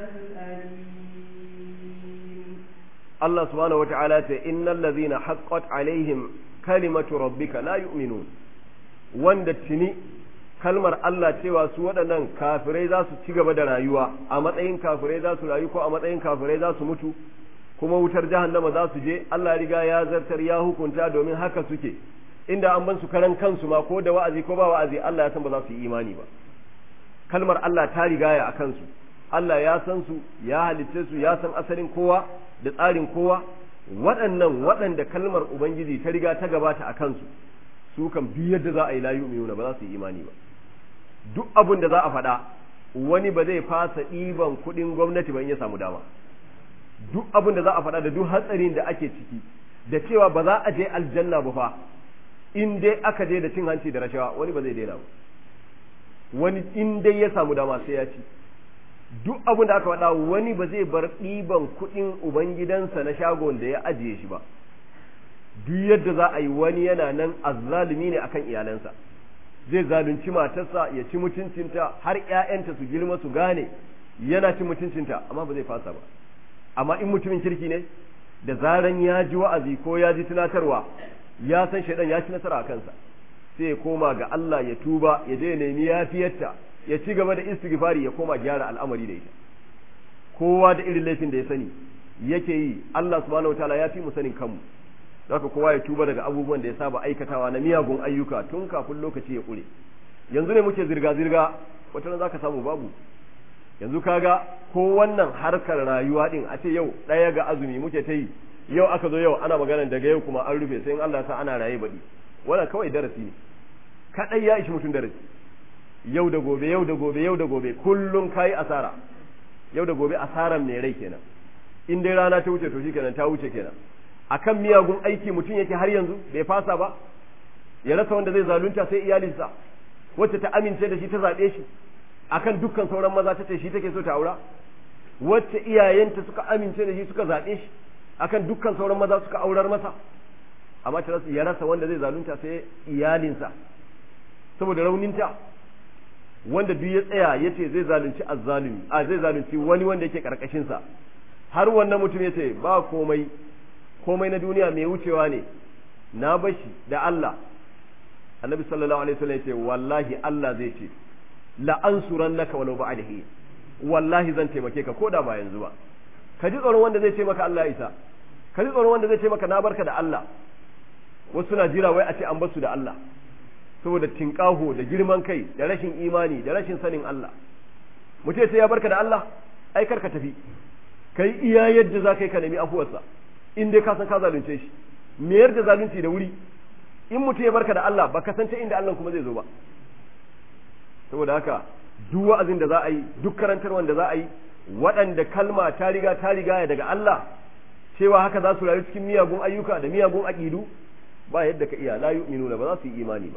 الأليم Allah subhanahu wata'ala ce innal ladhina haqqat alaihim kalimatu rabbika la yu'minun wanda tuni kalmar Allah cewa su waɗannan kafirai za su ci gaba da rayuwa a matsayin kafirai za su rayu ko a matsayin kafirai za su mutu kuma wutar jahannama za su je Allah riga ya zartar ya hukunta domin haka suke inda an ban su karan kansu ma ko da wa'azi ko ba wa'azi Allah ya san ba za su yi imani ba kalmar Allah ta rigaya a kansu Allah ya san su ya halicce su ya san asalin kowa da tsarin kowa waɗannan waɗanda kalmar Ubangiji ta riga ta gabata a kansu su kan bi yadda za a yi layu mai ba za su yi imani ba duk abin da za a faɗa wani ba zai fasa ɗiban kuɗin gwamnati ba in ya samu dama duk abin da za a faɗa da duk hatsarin da ake ciki da cewa ba za a je aljanna ba fa in dai aka je da cin hanci da rashawa wani ba zai daina ba wani in dai ya samu dama sai ya ci duk abin da aka faɗa wani ba zai bar ɗiban kuɗin ubangidansa na shagon da ya ajiye shi ba duk yadda za a yi wani yana nan azzalumi ne akan iyalansa zai zalunci matarsa ya ci mutuncinta har ƴaƴanta su girma su gane yana ci mutuncinta amma ba zai fasa ba amma in mutumin kirki ne da zaran ya ji wa'azi ko ya ji tunatarwa ya san shaidan ya ci nasara a kansa sai ya koma ga Allah ya tuba ya je ya nemi yafiyarta ya ci gaba da istighfari ya koma gyara al'amari da ita kowa da irin laifin da ya sani yake yi Allah subhanahu wataala ya fi mu sanin kanmu haka kowa ya tuba daga abubuwan da ya saba aikatawa na miyagun ayyuka tun kafin lokaci ya kure yanzu ne muke zirga zirga wata ran zaka samu babu yanzu kaga ko wannan harkar rayuwa din a ce yau ɗaya ga azumi muke ta yi yau aka zo yau ana magana daga yau kuma an rufe sai in Allah ya sa ana raye baɗi wannan kawai darasi ne kaɗai ya ishi mutum darasi yau da gobe yau da gobe yau da gobe kullum kayi asara yau da gobe asaran mai rai kenan in dai rana ta wuce to shikenan ta wuce kenan akan miyagun aiki mutum yake har yanzu bai fasa ba ya rasa wanda zai zalunta sai iyalinsa wacce ta amince da shi ta zaɓe shi akan dukkan sauran maza ta ce shi take so ta aura wacce iyayenta suka amince da shi suka zaɓe shi akan dukkan sauran maza suka aurar masa amma ta rasa ya rasa wanda zai zalunta sai iyalinsa saboda rauninta wanda duk ya tsaya ya ce zai zalunci azzalumi a zai zalunci wani wanda yake karkashinsa har wannan mutum ya ce ba komai komai na duniya mai wucewa ne na bashi da Allah annabi sallallahu alaihi wasallam ya ce wallahi Allah zai ce la ansurannaka walau ba'dahi wallahi zan taimake ka koda ba yanzu ba ka ji tsoron wanda zai ce maka Allah isa ka ji tsoron wanda zai ce maka na barka da Allah wasu na jira wai a ce an basu da Allah saboda tinkaho da girman kai da rashin imani da rashin sanin Allah mutum sai ya barka da Allah ai karka tafi kai iya yadda za ka yi ka nemi afuwarsa in dai ka san ka zalunce shi me yarda zalunci da wuri in mutum ya barka da Allah ba ka san ta inda Allah kuma zai zo ba saboda haka duk wa'azin da za a yi duk karantarwan da za a yi waɗanda kalma ta riga ta riga daga Allah cewa haka za su rayu cikin miyagun ayyuka da miyagun aƙidu ba yadda ka iya la yu'minuna ba za su yi imani ba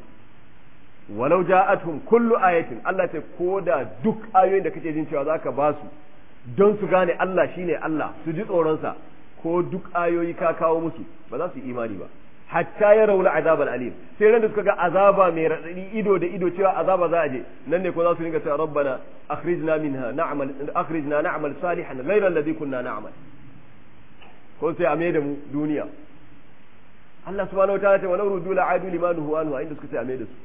walau ja'atuhum kullu ayatin Allah ta koda duk ayoyin da kake jin cewa zaka ba su don su gane Allah shine Allah su ji tsoronsa ko duk ayoyi ka kawo musu ba za su yi imani ba hatta ya rauna azabal alim sai ran da suka ga azaba mai radadi ido da ido cewa azaba za a je nan ne ko za su ringa cewa rabbana akhrijna minha na'mal akhrijna na'mal salihan ghayra alladhi kunna na'mal ko sai a da mu duniya Allah subhanahu wataala ta walau rudu la'adu limanuhu anhu inda suka sai a da su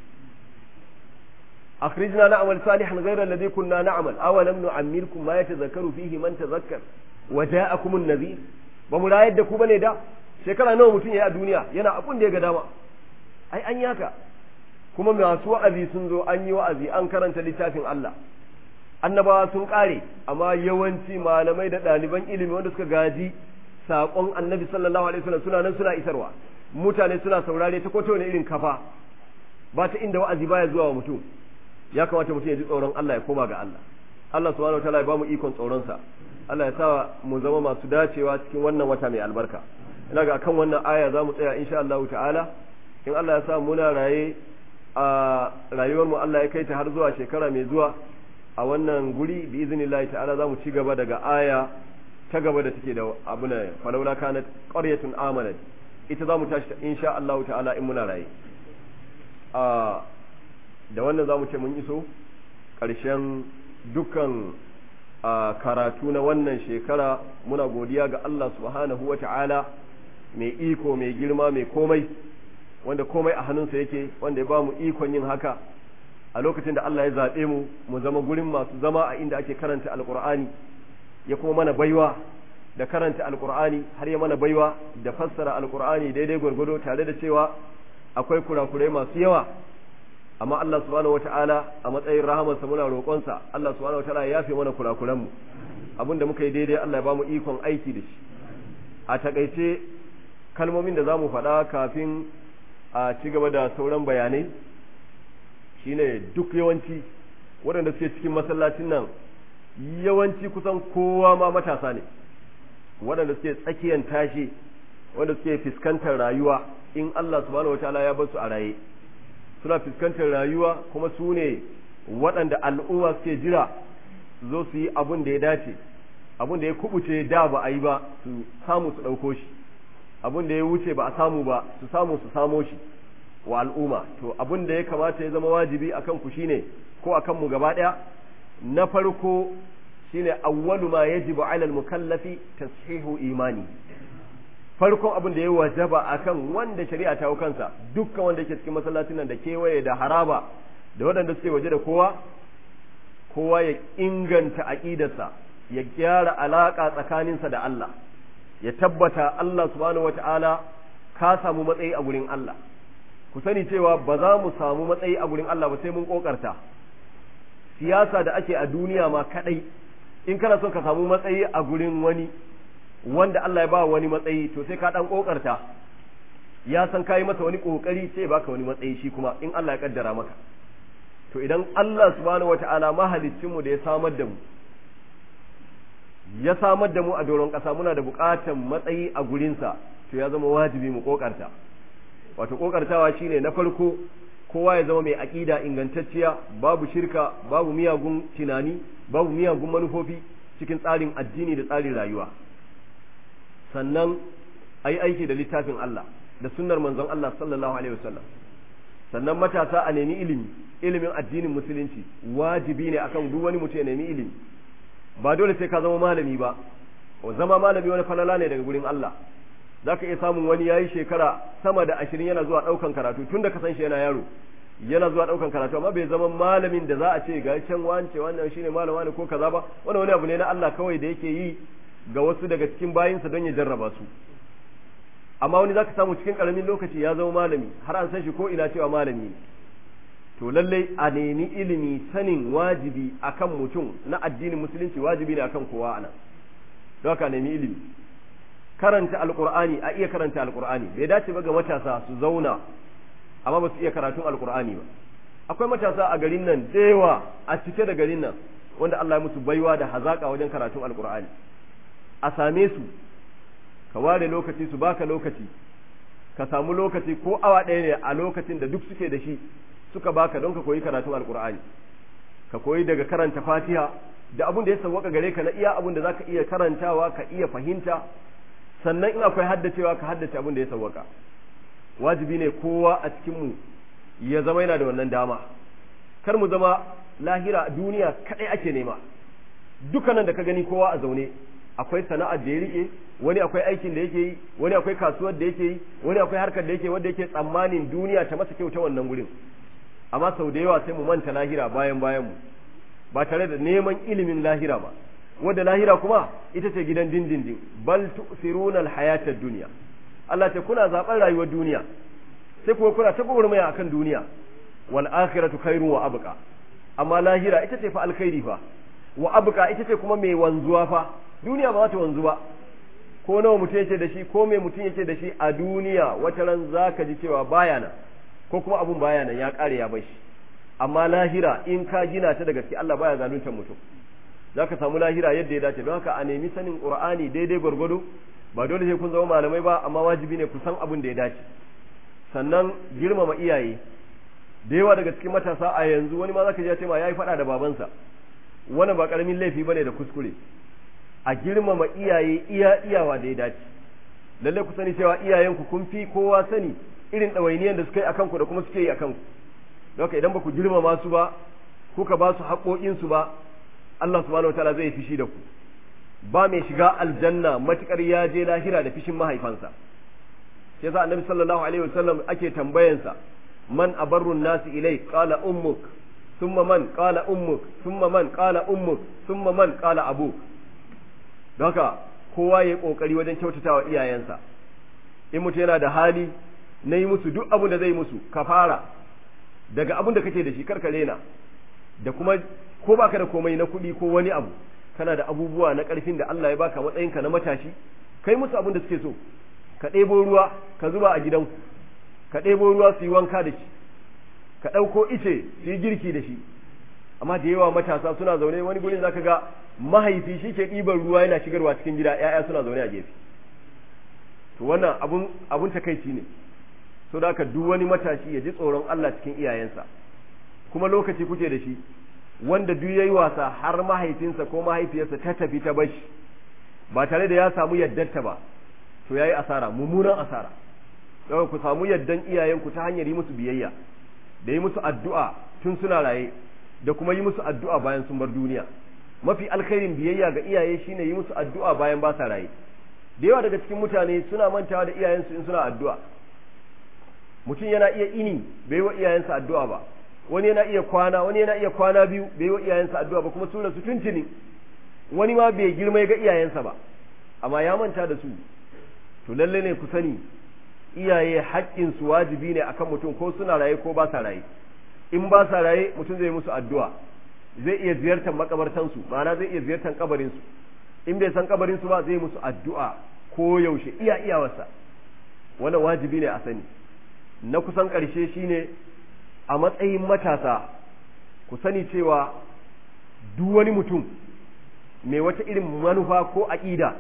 أخرجنا نعمل صالحا غير الذي كنا نعمل أولم نعمركم ما يتذكر فيه من تذكر وجاءكم النذير بملا يدكم بني دا shekara nawa mutum ya a duniya yana abun da ya ga dama ai an yaka kuma masu wa'azi sun zo an yi wa'azi an karanta littafin Allah annabawa sun kare amma yawanci malamai da ɗaliban ilimi wanda suka gaji saƙon annabi sallallahu alaihi wasallam suna nan suna isarwa mutane suna saurare ta koto ne irin kafa ba ta inda wa'azi baya zuwa wa mutum ya kamata mutum ya ji tsoron Allah ya koma ga Allah Allah subhanahu wataala ya bamu ikon tsoron sa Allah ya sa mu zama masu dacewa cikin wannan wata mai albarka ina ga kan wannan aya za mu tsaya insha Allah ta'ala in Allah ya sa muna raye a rayuwar mu Allah ya kai ta har zuwa shekara mai zuwa a wannan guri bi iznillahi ta'ala za mu ci gaba daga aya ta gaba da take da abuna falawla kanat qaryatun amanat ita za mu tashi insha Allah ta'ala in muna raye a da wannan za mu ce mun iso ƙarshen dukkan karatu na wannan shekara muna godiya ga Allah subhanahu wa ta'ala mai iko mai girma mai komai wanda komai a hannunsa yake wanda ya ba mu ikon yin haka a lokacin da Allah ya zaɓe mu mu zama gurin masu zama a inda ake karanta alƙur'ani ya kuma mana baiwa da karanta alƙur'ani har ya mana baiwa da fassara alƙur'ani daidai gwargwado tare da cewa akwai kurakurai masu yawa amma Allah subhanahu wata'ala a matsayin rahamarsa muna roƙonsa Allah subhanahu wata'ala ya yafe mana kurakuranmu abin da muka yi daidai Allah ya ba mu ikon aiki da shi a takaice kalmomin da za mu faɗa kafin a ci gaba da sauran bayanai shine duk yawanci waɗanda suke cikin masallacin nan yawanci kusan kowa ma matasa ne waɗanda suke tsakiyan tashi wanda suke fuskantar rayuwa in Allah subhanahu wata'ala ya bar su a raye suna fuskantar rayuwa kuma su ne waɗanda al'umma suke jira zo su yi abin da ya dace abin da ya kubuce da ba a yi ba su samu su ɗauko shi abin da ya wuce ba a samu ba su samu su samo shi wa al'umma to abin da ya kamata ya zama wajibi akan ku shine ko akan mu gaba ɗaya na farko shine awwalu ma yajibu ala al-mukallafi tashihu imani farkon abin da ya wajaba akan wanda shari'a ta kansa dukkan wanda yake cikin masallacin nan da kewaye da haraba da waɗanda suke waje da kowa kowa ya inganta aqidarsa ya gyara alaka tsakaninsa da Allah ya tabbata Allah subhanahu wata'ala ka samu matsayi a gurin Allah ku sani cewa ba za mu samu matsayi a gurin Allah ba sai mun kokarta siyasa da ake a duniya ma kadai in kana son ka samu matsayi a gurin wani wanda Allah ya ba wani matsayi to sai ka dan kokarta ya san kai masa wani kokari sai baka wani matsayi shi kuma in Allah ya kaddara maka to idan Allah subhanahu wataala mahaliccin mu da ya samar da mu ya samar da mu a doron ƙasa muna da buƙatar matsayi a gurinsa to ya zama wajibi mu kokarta wato kokartawa shine na farko kowa ya zama mai aƙida ingantacciya babu shirka babu miyagun tunani babu miyagun manufofi cikin tsarin addini da tsarin rayuwa sannan a yi aiki da littafin Allah da sunnar manzon Allah sallallahu alaihi wasallam sannan matasa a nemi ilimi ilimin addinin musulunci wajibi ne akan duk wani mutum ya nemi ilimi ba dole sai ka zama malami ba zama malami wani falala ne daga gurin Allah za ka iya samun wani yayi shekara sama da ashirin yana zuwa ɗaukan karatu tun da ka san shi yana yaro yana zuwa ɗaukan karatu amma bai zama malamin da za a ce ga can wance wannan shine malam wani ko kaza ba wannan wani abu ne na Allah kawai da yake yi ga wasu daga cikin bayinsa don ya jarraba su amma wani zaka samu cikin karamin lokaci ya zama malami har an san shi ko ina cewa malami ne to lallai a nemi ilimi sanin wajibi akan mutum na addinin musulunci wajibi ne akan kowa anan don haka nemi ilimi karanta alqur'ani a iya karanta alqur'ani bai dace ba ga matasa su zauna amma ba su iya karatun alqur'ani ba akwai matasa a garin nan da yawa a cike da garin nan wanda Allah ya musu baiwa da hazaka wajen karatun alqur'ani a same su ka ware lokaci su baka lokaci ka samu lokaci ko awa ɗaya ne a lokacin da duk suke da shi suka baka don ka koyi karatun alkur'ani ka koyi daga karanta fatiha da abin da ya sauwaka gare ka na iya abin da zaka iya karantawa ka iya fahimta sannan in akwai haddacewa ka haddace abin da ya sauwaka wajibi ne kowa a cikin mu ya zama yana da wannan dama kar mu zama lahira duniya kadai ake nema dukkanan da ka gani kowa a zaune akwai sana'ar da ya rike wani akwai aikin da yake yi wani akwai kasuwar da yake yi wani akwai harkar da yake wanda yake tsammanin duniya ta masa kyauta wannan gurin amma sau da yawa sai mu manta lahira bayan bayan mu ba tare da neman ilimin lahira ba wanda lahira kuma ita ce gidan dindindin bal tu'siruna al-hayata dunya Allah ce kuna zaben rayuwar duniya sai kuma kuna ta gwagwarmaya akan duniya wal akhiratu khairu wa abqa amma lahira ita ce fa alkhairi fa wa abqa ita ce kuma mai wanzuwa fa duniya ba za ta wanzu ba ko nawa mutum yake da shi ko mai mutum yake da shi a duniya wata ran zaka ji cewa baya nan ko kuma abun baya nan ya kare ya bar shi amma lahira in ka gina ta da gaske Allah baya zaluntar mutum zaka samu lahira yadda ya dace don haka a nemi sanin qur'ani daidai gwargwado ba dole sai kun zama malamai ba amma wajibi ne ku san abin da ya dace sannan girmama iyaye da yawa daga cikin matasa a yanzu wani ma zaka ji ya ce ma yayi fada da babansa wannan ba karamin laifi bane da kuskure a girmama iyaye iya iyawa da ya dace lalle ku sani cewa iyayenku kun fi kowa sani irin ɗawainiyan da suka yi akan ku da kuma suke yi akan ku don haka idan ba ku girmama su ba kuka ba su haƙoƙinsu ba Allah subhanahu wataala zai fishi da ku ba mai shiga aljanna matukar ya je lahira da fishin mahaifansa shi yasa annabi sallallahu alaihi wasallam ake tambayansa man abarru nasi ilai qala ummuk thumma man qala ummuk thumma man qala ummuk thumma man qala abuk don haka kowa ya kokari wajen kyautatawa iyayensa in mutum yana da hali na yi musu duk abin da zai musu ka fara daga abin da kake da shi karka rena da kuma ko baka da komai na kuɗi ko wani abu kana da abubuwa na ƙarfin da Allah ya baka matsayinka na matashi kai musu abin da suke so ka ɗebo ruwa ka zuba a gidanku ka ɗebo ruwa su yi wanka da shi ka ɗauko ice su yi girki da shi amma da yawa matasa suna zaune wani gurin zaka ga mahaifi shi ke ɗiban ruwa yana shigarwa cikin gida ‘ya'ya suna zaune a gefe to wannan abun abun takaici ne so da haka duk wani matashi ya ji tsoron Allah cikin iyayensa kuma lokaci kuke da shi wanda duk yayi wasa har mahaifinsa ko mahaifiyarsa ta tafi ta bashi ba tare da ya samu yaddarta ba to yayi asara mummunan asara don ku samu yaddan iyayenku ta hanyar yi musu biyayya da yi musu addu'a tun suna raye da kuma yi musu addu'a bayan sun bar duniya mafi alkhairin biyayya ga iyaye shine yi musu addu'a bayan ba sa raye da yawa daga cikin mutane suna mantawa da iyayensu in suna addu'a mutum yana iya ini bai wa iyayensa addu'a ba wani yana iya kwana wani yana iya kwana biyu bai wa iyayensa addu'a ba kuma sun rasu tuntuni wani ma bai girma ga iyayensa ba amma ya manta da su to lalle ne ku sani iyaye haƙƙin su wajibi ne akan mutum ko suna raye ko ba sa raye in ba sa raye mutum zai musu addu'a zai iya ziyartar makabartansu ma'ana zai iya ziyartar kabarin su in bai san kabarin su ba zai musu addu'a ko yaushe iya iyawarsa wannan wajibi ne a sani na kusan ƙarshe shine a matsayin matasa ku sani cewa duk wani mutum mai wata irin manufa ko aƙida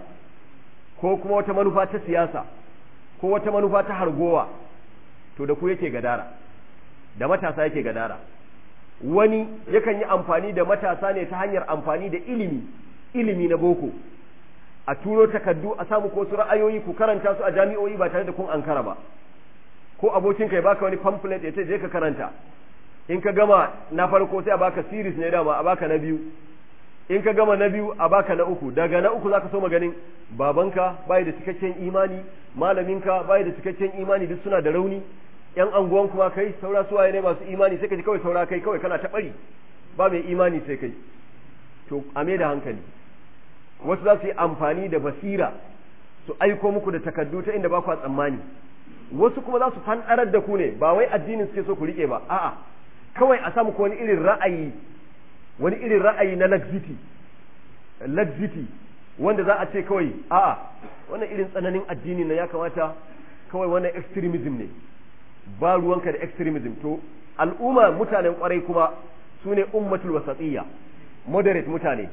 ko kuma wata manufa ta siyasa ko wata manufa ta hargowa to da ku yake gadara da matasa yake gadara wani yakan yi amfani da matasa ne ta hanyar amfani da ilimi ilimi na boko a turo takardu a samu ko su ra'ayoyi ku karanta su a jami'o'i ba tare da kun ankara ba ko abokinka ya baka wani pamphlet ya ce je ka karanta in ka gama na farko sai a baka series ne dama a baka na biyu in ka gama na biyu a baka na uku daga na uku zaka so maganin babanka bai da cikakken imani malaminka bai da cikakken imani duk suna da rauni yan anguwan kuma kai saura suwaye ne masu imani sai ka ji kawai saura kai kawai kana ta bari ba mai imani sai kai to a da hankali wasu za su yi amfani da basira su aiko muku da takardu ta inda ba ku tsammani wasu kuma za su fanɗarar da ku ne ba wai addinin suke so ku rike ba a'a kawai a samu ko wani irin ra'ayi wani irin ra'ayi na laxity laxity wanda za a ce kawai a'a wannan irin tsananin addini na ya kamata kawai wannan extremism ne ba ruwanka da extremism to al'umma mutanen kwarai kuma su ne ummatul wasatiyya moderate mutane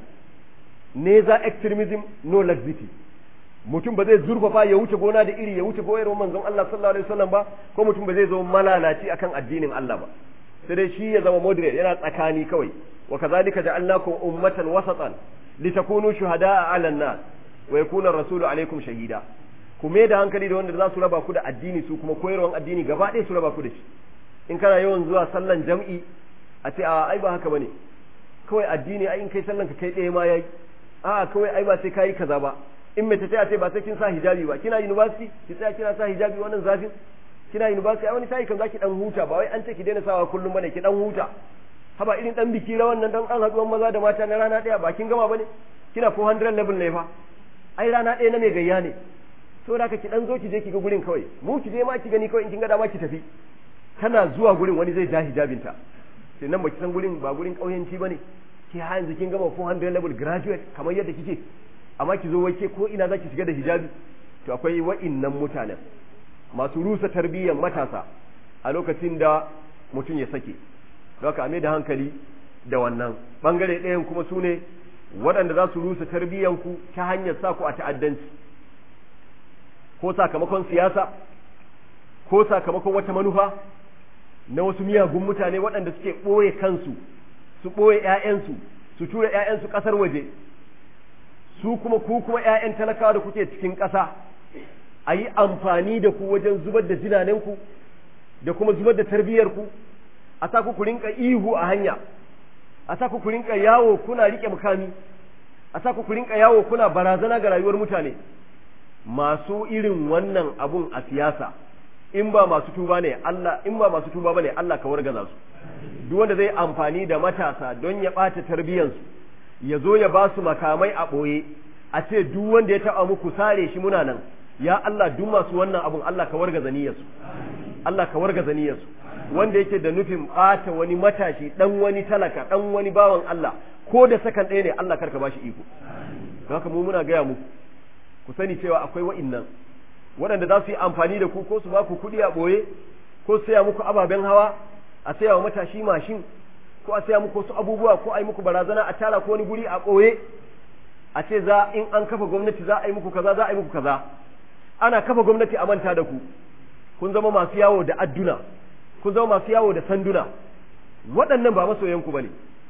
ne za extremism no laxity mutum ba zai zurfafa ya wuce gona da iri ya wuce goyarwar manzon Allah sallallahu alaihi wasallam ba ko mutum ba zai zo malalaci akan addinin Allah ba sai dai shi ya zama moderate yana tsakani kawai wa kazalika ja'alnakum ummatan wasatan litakunu shuhada'a 'ala an-nas wa yakuna rasulu alaikum shahida ku mai da hankali da wanda za su raba ku da addini su kuma koyarwan addini gaba ɗaya su raba ku da shi in kana yawan zuwa sallan jam'i a ce a ai ba haka bane kawai addini ai in kai sallan ka kai ɗaya ma yayi a kawai ai ba sai kai kaza ba in mace ce a ce ba sai kin sa hijabi ba kina university ki tsaya kina sa hijabi wannan zafin kina university ai wani sai kan zaki dan huta ba wai an ce ki daina sawa kullum bane ki dan huta haba irin dan biki rawan nan dan an haduwan maza da mata na rana ɗaya ba kin gama bane kina 400 level ne fa ai rana ɗaya na mai gayya ne to da ka ki dan zo ki je ki ga gurin kawai mu ki je ma ki gani kawai in kin ga dama ki tafi tana zuwa gurin wani zai ja hijabinta sai nan baki san gurin ba gurin kauyanci bane ki ha yanzu kin gama 400 level graduate kamar yadda kike amma ki zo wake ko ina zaki shiga da hijabi to akwai wa'innan mutanen masu rusa tarbiyyar matasa a lokacin da mutum ya sake don haka ame da hankali da wannan bangare ɗayan kuma su ne waɗanda za su rusa tarbiyyanku ta hanyar sa ku a ta'addanci ko sakamakon siyasa ko sakamakon wata manufa na wasu miyagun mutane waɗanda suke ɓoye kansu su ɓoye ‘ya'yansu su tura ‘ya'yansu ƙasar waje su kuma ku kuma ‘ya'yan talakawa da kuke cikin ƙasa a yi amfani da ku wajen zubar da jinanenku da kuma zubar da tarbiyyarku a sa ku rinka ihu a hanya a sa ku rinka yawo kuna riƙe mukami a sa ku rinka yawo kuna barazana ga rayuwar mutane masu irin wannan abun a siyasa in ba masu tuba ne Allah in ba masu tuba bane Allah ka wargaza su duk wanda zai amfani da matasa don ya ɓata tarbiyyarsu ya zo ya ba su makamai a ɓoye a ce duk wanda ya taɓa muku sare shi muna nan ya Allah duk masu wannan abun Allah ka wargaza niyyarsu Allah ka wargaza niyyarsu wanda yake da nufin ɓata wani matashi dan wani talaka dan wani bawan Allah ko da sakan ɗaya ne Allah karka bashi iko haka mu muna gaya muku ku sani cewa akwai wa'innan waɗanda za su yi amfani da ku ko su ba ku kuɗi a ɓoye ko su saya muku ababen hawa a saya wa matashi mashin ko a saya muku wasu abubuwa ko a yi muku barazana a tara ko wani guri a ɓoye a ce za in an kafa gwamnati za a yi muku kaza za a yi muku kaza ana kafa gwamnati a manta da ku kun zama masu yawo da adduna kun zama masu yawo da sanduna waɗannan ba masoyanku ba ne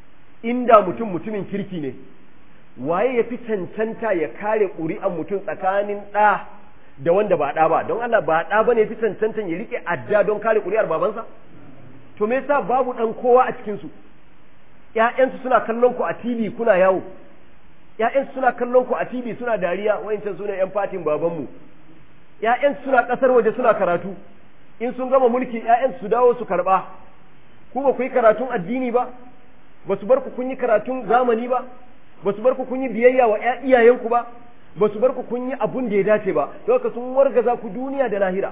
inda mutum mutumin kirki ne waye ya fi cancanta ya kare ƙuri'an mutum tsakanin ɗa da wanda ba ɗa ba don Allah ba ɗa ba ne ya fi cancantan ya riƙe adda don kare ƙuri'ar babansa to me yasa babu ɗan kowa a cikinsu ‘ya'yansu suna kallon ku a TV kuna yawo ‘ya'yansu suna kallon ku a TV suna dariya wayancan su ne ‘yan fatin babanmu ‘ya'yansu suna ƙasar waje suna karatu in sun gama mulki ‘ya'yansu su dawo su karɓa ku ba ku yi karatun addini ba ba su bar ku kun yi karatun zamani ba ba su bar ku kun yi biyayya wa iyayenku ba ba su bar ku kun yi abun da ya dace ba don haka sun wargaza ku duniya da lahira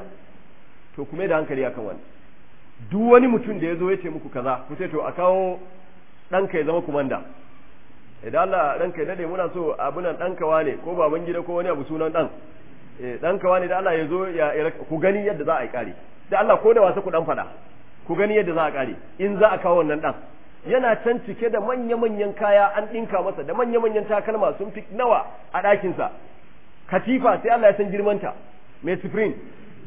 to kuma da hankali akan wani duk wani mutum da ya zo ya ce muku kaza ku ce to a kawo ɗanka ya zama kumanda idan Allah ɗanka ya dade muna so abunan ɗanka wane ko baban gida ko wani abu sunan ɗan ɗanka wane da Allah ya zo ya ku gani yadda za a yi ƙare da Allah ko da wasa ku ɗan faɗa ku gani yadda za a ƙare in za a kawo wannan ɗan yana can cike da manya-manyan kaya an ɗinka masa da manya-manyan takalma sun fi nawa a ɗakinsa katifa sai Allah ya san girmanta mai supreme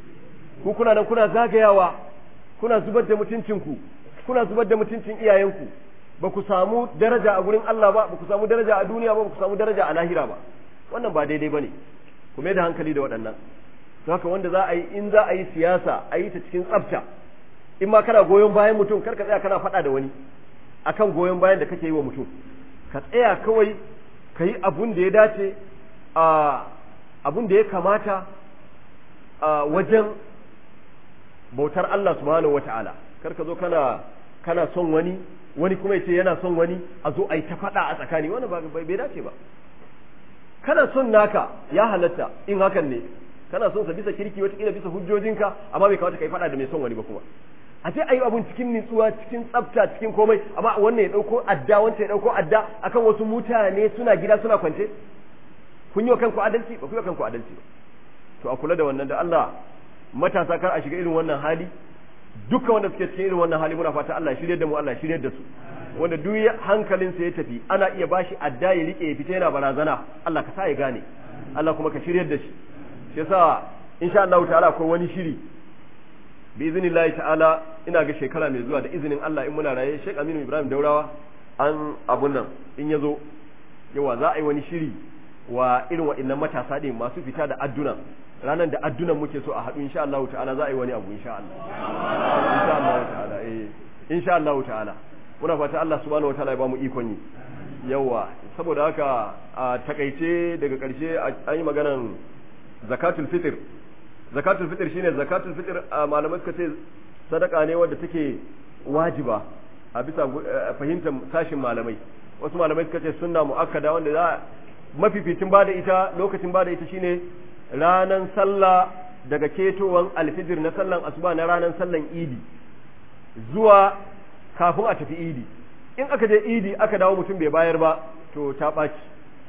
ku kuna nan kuna zagayawa kuna zubar da mutuncinku kuna zubar da mutuncin iyayenku ba ku samu daraja a gurin Allah ba ba ku samu daraja a duniya ba ba ku samu daraja a lahira ba wannan ba daidai ba ne ku mai da hankali da waɗannan to haka wanda za a yi in za a yi siyasa a yi ta cikin tsafta in ma kana goyon bayan mutum kar ka tsaya kana faɗa da wani akan goyon bayan da kake yi wa mutum ka tsaya kawai ka yi abun da ya dace a abun da ya kamata a wajen bautar Allah subhanahu wata'ala kar ka zo kana kana son wani wani kuma ya ce yana son wani a zo a yi ta faɗa a tsakani wani ba bai dace ba kana son naka ya halatta in hakan ne kana son sa bisa kirki wata bisa hujjojinka amma bai kamata ka yi faɗa da mai son wani ba kuma a ce ayi abun cikin nitsuwa cikin tsafta cikin komai amma wannan ya dauko adda wancan ya dauko adda akan wasu mutane suna gida suna kwance kun yi wa kanku adalci ba ku yi wa kanku adalci ba to a kula da wannan da Allah matasa kar a shiga irin wannan hali dukkan wanda suke cikin irin wannan hali muna fata Allah ya shirye da mu Allah ya shirye da su wanda duk hankalinsa ya tafi ana iya bashi adda ya rike ya fita yana barazana Allah ka sa ya gane Allah kuma ka shirye da shi shi yasa insha Allah ta'ala akwai wani shiri bi iznillahi ta'ala ina ga shekara mai zuwa da izinin Allah in muna raye Sheikh Aminu Ibrahim Daurawa an abun nan in yazo yawa za a yi wani shiri wa irin waɗannan matasa ɗin masu fita da adduna ranar da addunan muke so a haɗu insha Allah ta'ala za a yi wani abu insha Allah insha Allah ta'ala eh insha Allah ta'ala muna fata Allah subhanahu wataala ya ba mu ikon yi yawa saboda haka a takaice daga ƙarshe an yi maganan zakatul fitr zakatul fitr shine zakatul fitr malamai suka ce sadaka ne wadda take wajiba a bisa fahimtar sashin malamai wasu malamai suka ce sunna muakkada wanda za mafificin bada ita lokacin bada ita shine ranan sallah daga ketowan alfijir na sallan asuba na ranan sallan idi zuwa kafin a tafi idi in aka je idi aka dawo mutum bai bayar ba to ta ɓaci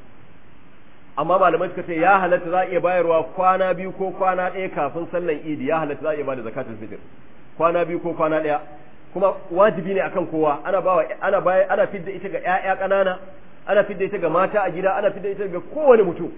amma malamai suka ce ya halatta za a iya bayarwa kwana biyu ko kwana ɗaya kafin sallan idi ya halatta za a iya bada zakatul fitr kwana biyu ko kwana ɗaya kuma wajibi ne akan kowa ana bawa ana baya ana fidda ita ga ƴaƴa ƙanana ana fidda ita ga mata a gida ana fidda ita ga kowane mutum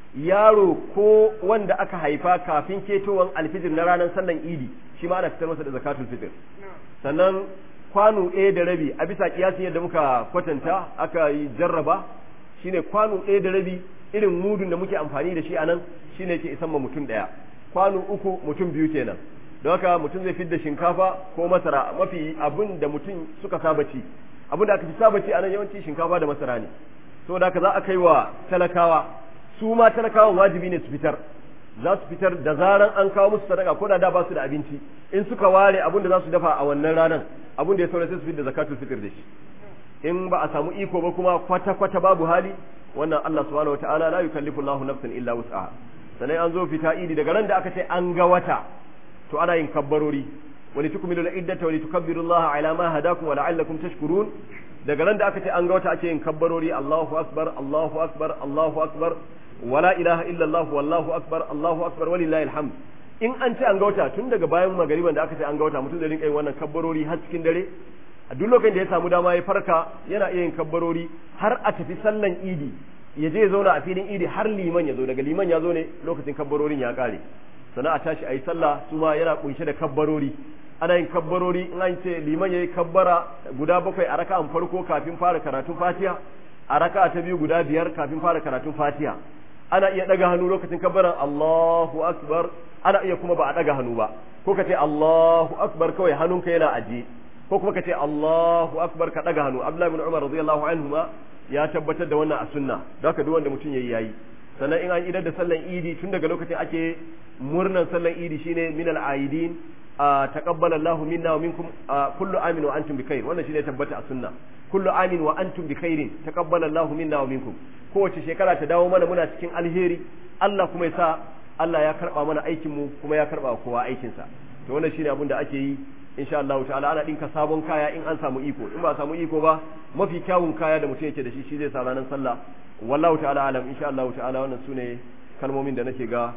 yaro ko wanda aka haifa kafin ketowan alfijir na ranar sallan idi shi ma ana fitar masa da zakatul fitr sannan kwano ɗaya da rabi a bisa kiyasin yadda muka kwatanta aka yi jarraba shine kwano ɗaya da rabi irin mudun da muke amfani da shi a nan shine ke isan ma mutum ɗaya kwano uku mutum biyu kenan don haka mutum zai fidda shinkafa ko masara mafi abin da mutum suka saba ci abin da aka fi saba ci a nan yawanci shinkafa da masara ne saboda haka za a kai wa talakawa su ma talakawan wajibi ne su fitar za su fitar da zaran an kawo musu sadaka ko da da ba su da abinci in suka ware abin da za su dafa a wannan ranar abin da ya saura sai su fitar da zakatul fitr da shi in ba a samu iko ba kuma kwata kwata babu hali wannan Allah subhanahu wataala la yukallifu Allahu nafsan illa wus'aha sannan an zo fita idi daga ran da aka ce an ga wata to ana yin kabbarori wa litukmilu al-iddata wa litukabbiru Allah ala ma hadakum wa la'allakum tashkurun daga ran da aka ce an ga wata ake yin kabbarori Allahu akbar Allahu akbar Allahu akbar wala ilaha illa Allah wallahu akbar Allahu akbar walillahi alhamd in an ce an ga wata tun daga bayan magariban da aka ce an ga wata mutum zai rinka yin wannan kabbarori har cikin dare a duk lokacin da ya samu dama ya farka yana iya yin kabbarori har a tafi sallan idi ya je ya zauna a filin idi har liman ya zo daga liman ya zo ne lokacin kabbarorin ya kare sannan a tashi a yi sallah su ma yana kunshe da kabbarori ana yin kabbarori in an ce liman ya yi kabbara guda bakwai a raka'an farko kafin fara karatun fatiha a raka'a ta biyu guda biyar kafin fara karatun fatiha ana iya daga hannu lokacin kabbaran Allahu akbar ana iya kuma ba a daga hannu ba ko ka ce Allahu akbar kawai hannunka yana aje ko kuma ka ce Allahu akbar ka daga hannu Abdullah ibn Umar radiyallahu anhu ma ya tabbatar da wannan a sunna don haka duk wanda mutum yayi yayi sannan in an idar da sallan idi tun daga lokacin ake murnan sallan idi shine min al-aidin taqabbala Allahu minna wa minkum kullu amin wa antum bikhair wannan shine tabbata a sunna kullu amin wa antum bikhairin taqabbala Allahu minna wa minkum kowace shekara ta dawo mana muna cikin alheri Allah kuma ya sa Allah ya karba mana aikin mu kuma ya karba kowa aikin sa to wannan shine abin da ake yi insha Allah ta'ala ana dinka sabon kaya in an samu iko in ba samu iko ba mafi kyawun kaya da mutum yake da shi shi zai sa ranar sallah wallahu ta'ala alam insha Allah ta'ala wannan sune kalmomin da nake ga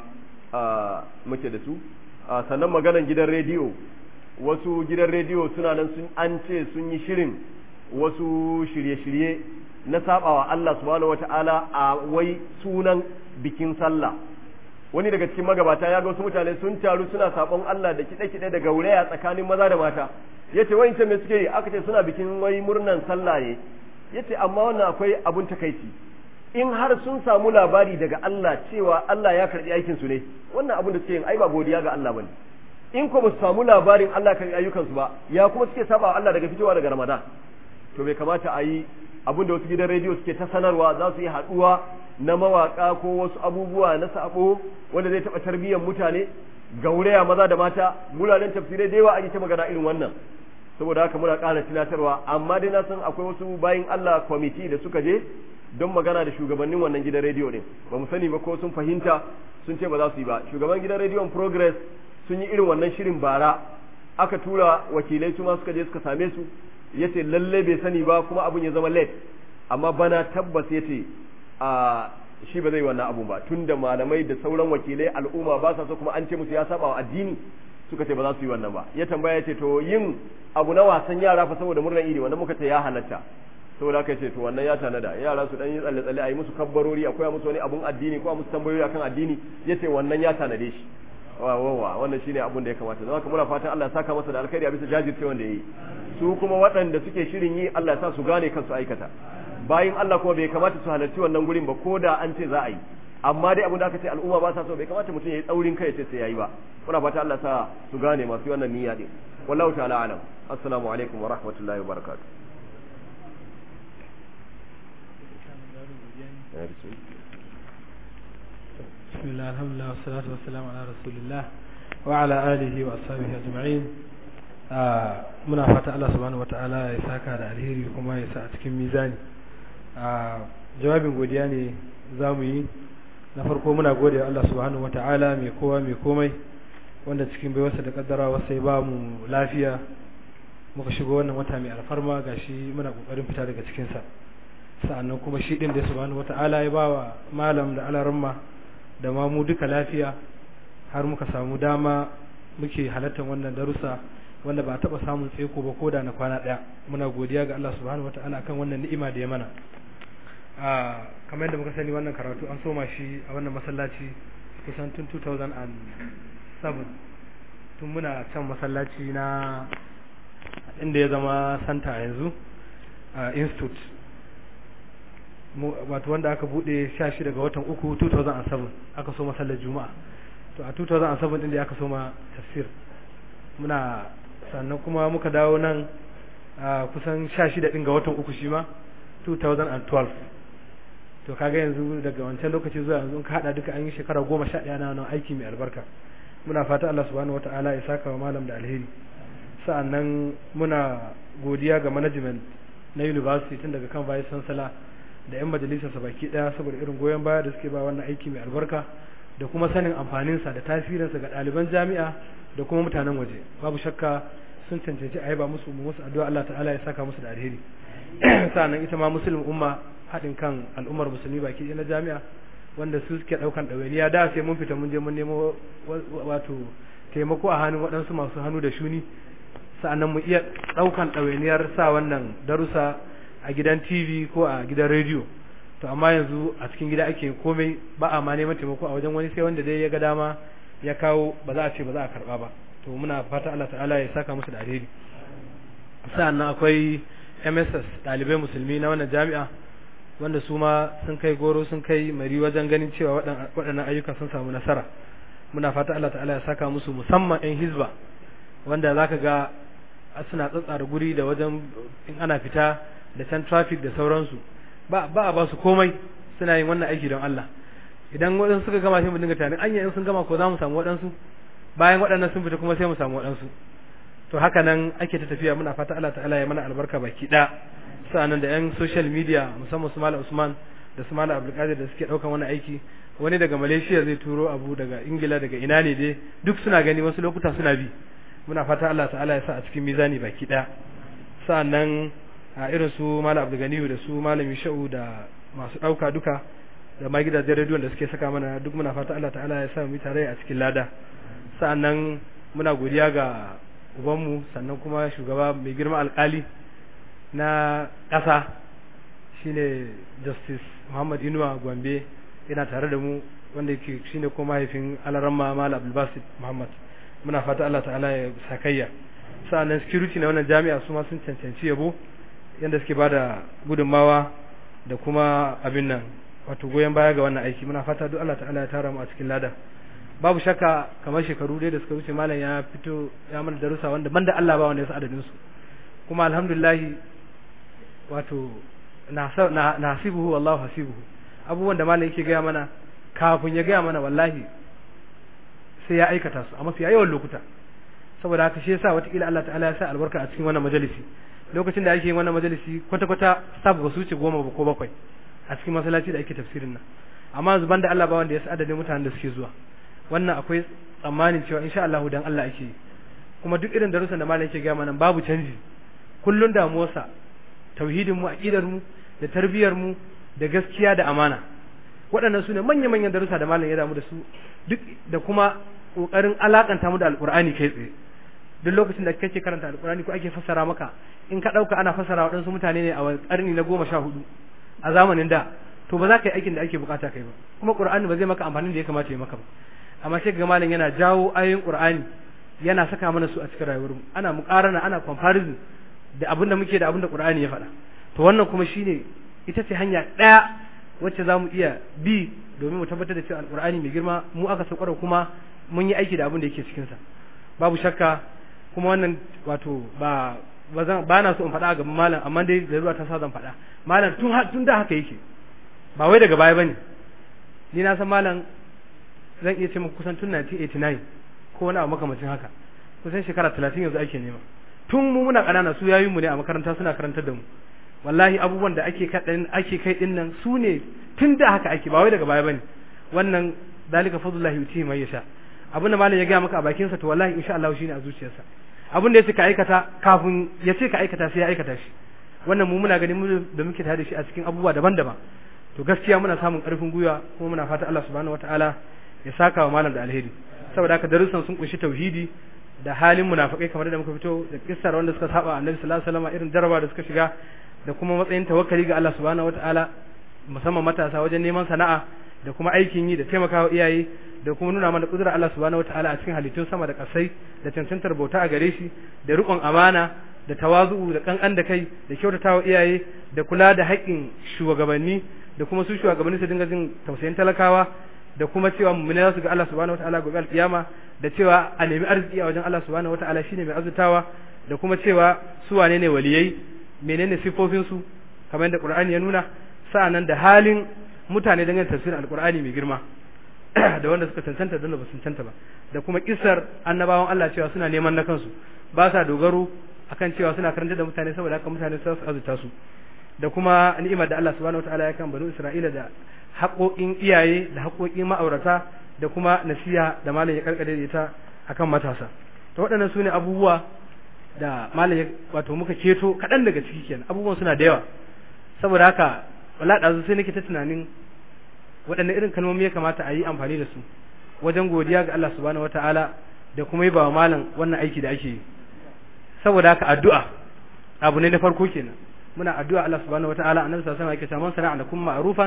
muke da su sannan maganan gidan rediyo wasu gidan rediyo suna nan sun an ce sun yi shirin wasu shirye-shirye na sabawa Allah subhanahu wata'ala a wai sunan bikin sallah wani daga cikin magabata ya ga wasu mutane sun taru suna sabon Allah da kiɗe-kiɗe da gauraya tsakanin maza da mata yace wai me suke yi aka ce suna bikin wai murnan sallah ne yace amma wannan akwai abun takaici in har sun samu labari daga Allah cewa Allah ya karbi aikin su ne wannan abun da suke yin ai ba godiya ga Allah bane in ko ba su samu labarin Allah ya karbi ayyukan su ba ya kuma suke saba Allah daga fitowa daga Ramadan to bai kamata a yi abin da wasu gidan rediyo suke ta sanarwa za su yi haɗuwa na mawaka ko wasu abubuwa na sabo wanda zai taɓa tarbiyyar mutane gauraya maza da mata mulanen tafsirai da yawa an yi ta magana irin wannan saboda haka muna ƙara tunatarwa amma dai na san akwai wasu bayin Allah kwamiti da suka je don magana da shugabannin wannan gidan rediyo din ba mu sani ba ko sun fahimta sun ce ba za su yi ba shugaban gidan rediyon progress sun yi irin wannan shirin bara aka tura wakilai su ma suka je suka same su yace lalle bai sani ba kuma abun ya zama late amma bana tabbas yace a shi ba zai wannan abun ba tunda malamai da sauran wakilai al'umma ba sa so kuma an ce musu ya saba wa addini suka ce ba za su yi wannan ba ya tambaya yace to yin abu na wasan yara fa saboda murnar idi wannan muka ce ya halatta saboda haka ce to wannan ya tanada yara su dan yi tsalle tsalle a yi musu kabbarori akwai musu wani abun addini ko a musu tambayoyi akan addini yace wannan ya tanade shi wa wa wannan shine abun da ya kamata don haka muna fatan Allah ya saka masa da alkhairi a bisa jajirce wanda yayi su kuma waɗanda suke shirin yi Allah ya sa su gane kansu aikata bayan Allah kuma bai kamata su halarci wannan gurin ba ko da an ce za a yi amma dai abin da aka ce al'umma ba sa so bai kamata mutum ya yi tsaurin kai ya ce sai yayi ba muna fata Allah sa su gane masu wannan niyya din wallahu ta'ala alam assalamu alaikum wa rahmatullahi wa barakatuh بسم الله الحمد لله والصلاة والسلام على رسول الله وعلى آله وأصحابه أجمعين muna fata Allah subhanahu wata'ala ya saka da alheri kuma ya sa a cikin mizani jawabin godiya ne za mu yi na farko muna gode wa Allah subhanahu wata'ala mai kowa mai komai wanda cikin baiwarsa da kaddara wasa ya ba mu lafiya muka shigo wannan wata mai alfarma gashi muna kokarin fita daga cikinsa sa'annan kuma shi din da subhanahu wata'ala ya ba wa malam da alaramma da ma mu duka lafiya har muka samu dama muke halartar wannan darussa wanda ba taɓa samun tseko ba ko da na kwana ɗaya muna godiya ga Allah subhanahu wata'ala kan wannan ni'ima da ya mana a kamar yadda muka sani wannan karatu an soma shi a wannan masallaci kusan tun 2007 tun muna can masallaci na inda ya zama santa yanzu a institute wato wanda aka bude 16 ga watan uku 2007 aka so masallar juma'a to a 2007 din da aka soma tafsir muna sannan kuma muka dawo nan a kusan 16 din ga watan uku shi ma 2012 to kaga yanzu daga wancan lokaci zuwa yanzu ka hada duka an yi shekara goma sha ɗaya na nan aiki mai albarka muna fata Allah subhanahu wataala ya saka wa malam da alheri sa'annan muna godiya ga management na university tun daga kan vice chancellor da yan majalisar sa baki daya saboda irin goyon baya da suke ba wannan aiki mai albarka da kuma sanin amfaninsa da tasirinsa ga ɗaliban jami'a da kuma mutanen waje babu shakka sun cancanci a yaba musu musu addu'a Allah ta'ala ya saka musu da alheri sa'annan ita ma muslim umma haɗin kan al'ummar musulmi baki ɗaya na jami'a wanda su suke ɗaukan ɗawainiya da sai mun fita mun je mun nemo wato taimako a hannun waɗansu masu hannu da shuni sa'annan mu iya ɗaukan ɗawainiyar sa wannan darussa a gidan tv ko a gidan rediyo to amma yanzu a cikin gida ake komai ba a ma neman taimako a wajen wani sai wanda dai ya ga dama ya kawo ba za a ce ba za a karɓa ba to muna fata Allah ta'ala ya saka musu da alheri sa'annan akwai MSS ɗalibai musulmi na wannan jami'a wanda su ma sun kai goro sun kai mari wajen ganin cewa waɗannan ayyuka sun samu nasara muna fata Allah ta'ala ya saka musu musamman 'yan hizba wanda za ka ga suna tsatsara guri da wajen in ana fita da can traffic da sauransu ba a ba su komai suna yin wannan aiki don Allah idan waɗansu suka gama sai mu dinga tunanin anya in sun gama ko za mu samu waɗansu bayan waɗannan sun fita kuma sai mu samu waɗansu to haka nan ake ta tafiya muna fata Allah ta'ala ya mana albarka baki ɗaya sa'annan da yan social media musamman su Malam Usman da su Malam Abdulkadir da suke daukan wani aiki wani daga Malaysia zai turo abu daga Ingila daga ina ne dai duk suna gani wasu lokuta suna bi muna fata Allah ta'ala ya sa a cikin mizani baki daya sa'annan a irin su Malam Abdulganiyu da su Malam Sha'u da masu dauka duka da ma gidajen rediyon da suke saka mana duk muna fata Allah ta'ala ya sa mu tare a cikin lada sa'annan muna godiya ga ubanmu sannan kuma shugaba mai girma alkali na ƙasa shine justice muhammad inuwa gombe yana tare da mu wanda yake shine ko mahaifin alaramma mal abdulbasit muhammad muna fata allah ta'ala ya sakayya sa'annan security na wannan jami'a su ma sun cancanci yabo yadda suke bada gudunmawa da kuma abin nan wato goyon baya ga wannan aiki muna fata duk allah ta'ala ya tara mu a cikin lada babu shakka kamar shekaru dai da suka wuce malam ya fito ya mana darussa wanda banda allah ba wanda ya sa adadin su kuma alhamdulillah wato na hasibuhu wallahu hasibuhu abubuwan da malam yake gaya mana kafin ya gaya mana wallahi sai ya aikata su a mafiya yawan lokuta saboda haka shi yasa watakila Allah ta'ala ya sa albarka a cikin wannan majalisi lokacin da ake yin wannan majalisi kwata kwata staff ba su wuce goma ba ko bakwai a cikin masallaci da ake tafsirin nan amma yanzu banda Allah ba wanda ya sa adadin mutanen da suke zuwa wannan akwai tsammanin cewa insha Allah dan Allah ake kuma duk irin darussan da malam yake gaya mana babu canji kullun damuwarsa tauhidin mu aqidar mu da tarbiyar mu da gaskiya da amana waɗannan su ne manya-manyan darussa da malam ya damu da su duk da kuma kokarin alakanta mu da alqur'ani kai tsaye duk lokacin da kake karanta alqur'ani ko ake fassara maka in ka dauka ana fassara waɗansu mutane ne a karni na goma sha hudu a zamanin da to ba za ka yi aikin da ake bukata kai ba kuma qur'ani ba zai maka amfanin da ya kamata ya maka ba amma sai ga malam yana jawo ayoyin qur'ani yana saka mana su a cikin rayuwarmu ana muqarana ana comparison da abin da muke da abin da qur'ani ya faɗa to wannan kuma shine ita ce hanya ɗaya wacce za mu iya bi domin mu tabbatar da cewa alqur'ani mai girma mu aka saukar kuma mun yi aiki da abin da yake cikin sa babu shakka kuma wannan wato ba ba zan ba na so in faɗa ga malam amma dai da ruwa ta sa zan faɗa malam tun tun da haka yake ba wai daga baya bane ni na san malam zan iya ce muku kusan tun 1989 ko wani abu makamacin haka kusan shekara 30 yanzu ake nema tun mu muna ƙanana su yayin mu ne a makaranta suna karantar da mu wallahi abubuwan da ake kaɗan ake kai din nan su ne tun da haka ake ba wai daga baya bane wannan dalika fadlullahi yutihi man yasha abin da malam ya gaya maka a bakin sa to wallahi insha Allah shine a zuciyarsa abin da yace ka aikata kafin ya ce ka aikata sai ya aikata shi wannan mu muna ganin mu da muke tare da shi a cikin abubuwa daban-daban to gaskiya muna samun karfin gwiwa kuma muna fata Allah subhanahu wataala ya saka wa malam da alheri saboda haka darussan sun kunshi tauhidi da halin munafikai kamar da muka fito da kissar wanda suka saba annabi sallallahu alaihi wasallam irin jaraba da suka shiga da kuma matsayin tawakkali ga Allah subhanahu wataala musamman matasa wajen neman sana'a da kuma aikin yi da taimakawa iyaye da kuma nuna mana kudura Allah subhanahu wataala a cikin halittun sama da kasai da cancantar bauta a gare shi da riƙon amana da tawazu'u da kankan da kai da kyautatawa iyaye da kula da haƙƙin shugabanni da kuma su shugabanni su dinga jin tausayin talakawa da kuma cewa mu'mini za su ga Allah subhanahu wataala gobe alkiyama da cewa a nemi arziki a wajen Allah subhanahu wataala shine mai azutawa da kuma cewa su wane ne waliyai menene sifofin su kamar yadda Qur'ani ya nuna sa'annan da halin mutane dangane tafsirin alqur'ani mai girma da wanda suka cancanta da ba su cancanta ba da kuma kisar annabawan Allah cewa suna neman na kansu ba sa dogaro akan cewa suna karanta da mutane saboda haka mutane su azuta su da kuma ni'imar da Allah subhanahu wataala ya kan banu Isra'ila da haƙoƙin iyaye da haƙoƙin ma'aurata da kuma nasiha da malam ya karkare da ita akan matasa to waɗannan sune abubuwa da malam ya wato muka keto kaɗan daga ciki kenan abubuwan suna da yawa saboda haka wala ɗazu sai nake ta tunanin waɗanne irin kalmomi ya kamata a yi amfani da su wajen godiya ga Allah subhanahu wataala da kuma yi ba malam wannan aiki da ake yi saboda haka addu'a abu ne na farko kenan muna addu'a Allah subhanahu wataala annabi sallallahu alaihi wasallam yake cewa man sana'a lakum ma'rufan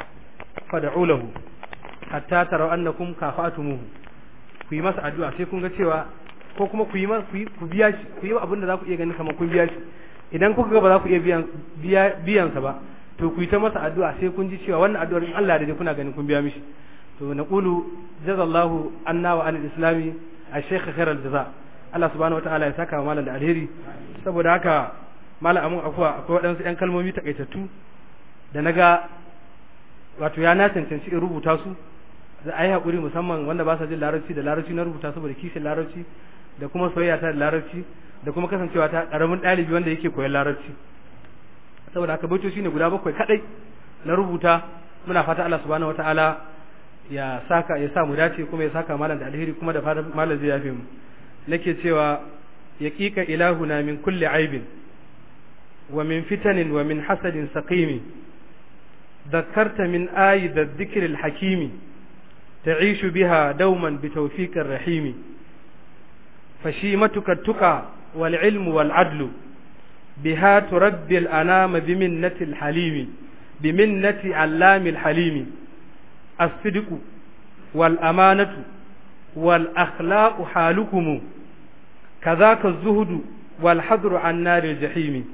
fad'u lahu hatta taraw annakum kafa'tumuhu ku yi masa addu'a sai kun ga cewa ko kuma ku yi ku biya shi ku yi abin da za ku iya ganin kamar kun biya shi idan kuka ga ba za ku iya biyan biyan sa ba to ku yi ta masa addu'a sai kun ji cewa wannan addu'ar in Allah da kuna ganin kun biya mishi to naqulu jazallahu anna wa anil islami ash-shaykh khairal jaza Allah subhanahu wataala ya saka wa malam da alheri saboda haka malam amun akwai akwai waɗansu ƴan kalmomi takaitattu da naga wato ya na cancanci in rubuta su da ayi hakuri musamman wanda ba sa jin larabci da larabci na rubuta saboda kishin larabci da kuma soyayya ta da larabci da kuma kasancewa ta karamin ɗalibi wanda yake koyon larabci saboda haka baitoci ne guda bakwai kadai na rubuta muna fata Allah subhanahu wataala ya saka ya sa mu dace kuma ya saka malam da alheri kuma da fatan malam zai yafe mu nake cewa yaqiqa ilahuna min kulli aibin wa min fitanin wa min hasadin saqimi ذكرت من آي ذا الذكر الحكيم تعيش بها دوما بتوفيق الرحيم فشيمتك التقى والعلم والعدل بها تربي الأنام بمنة الحليم بمنة علام الحليم الصدق والأمانة والأخلاق حالكم كذاك الزهد والحذر عن نار الجحيم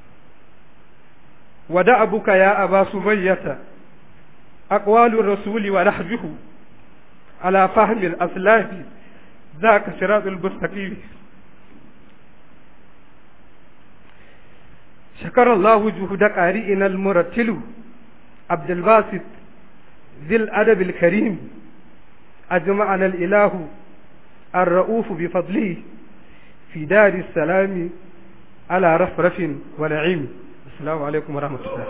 ودعبك يا أبا سمية أقوال الرسول ونحجه على فهم الأسلاف ذاك صراط المستقيم شكر الله جهد قارئنا المرتل عبد الباسط ذي الأدب الكريم أجمعنا الإله الرؤوف بفضله في دار السلام على رفرف ونعيم السلام عليكم ورحمة الله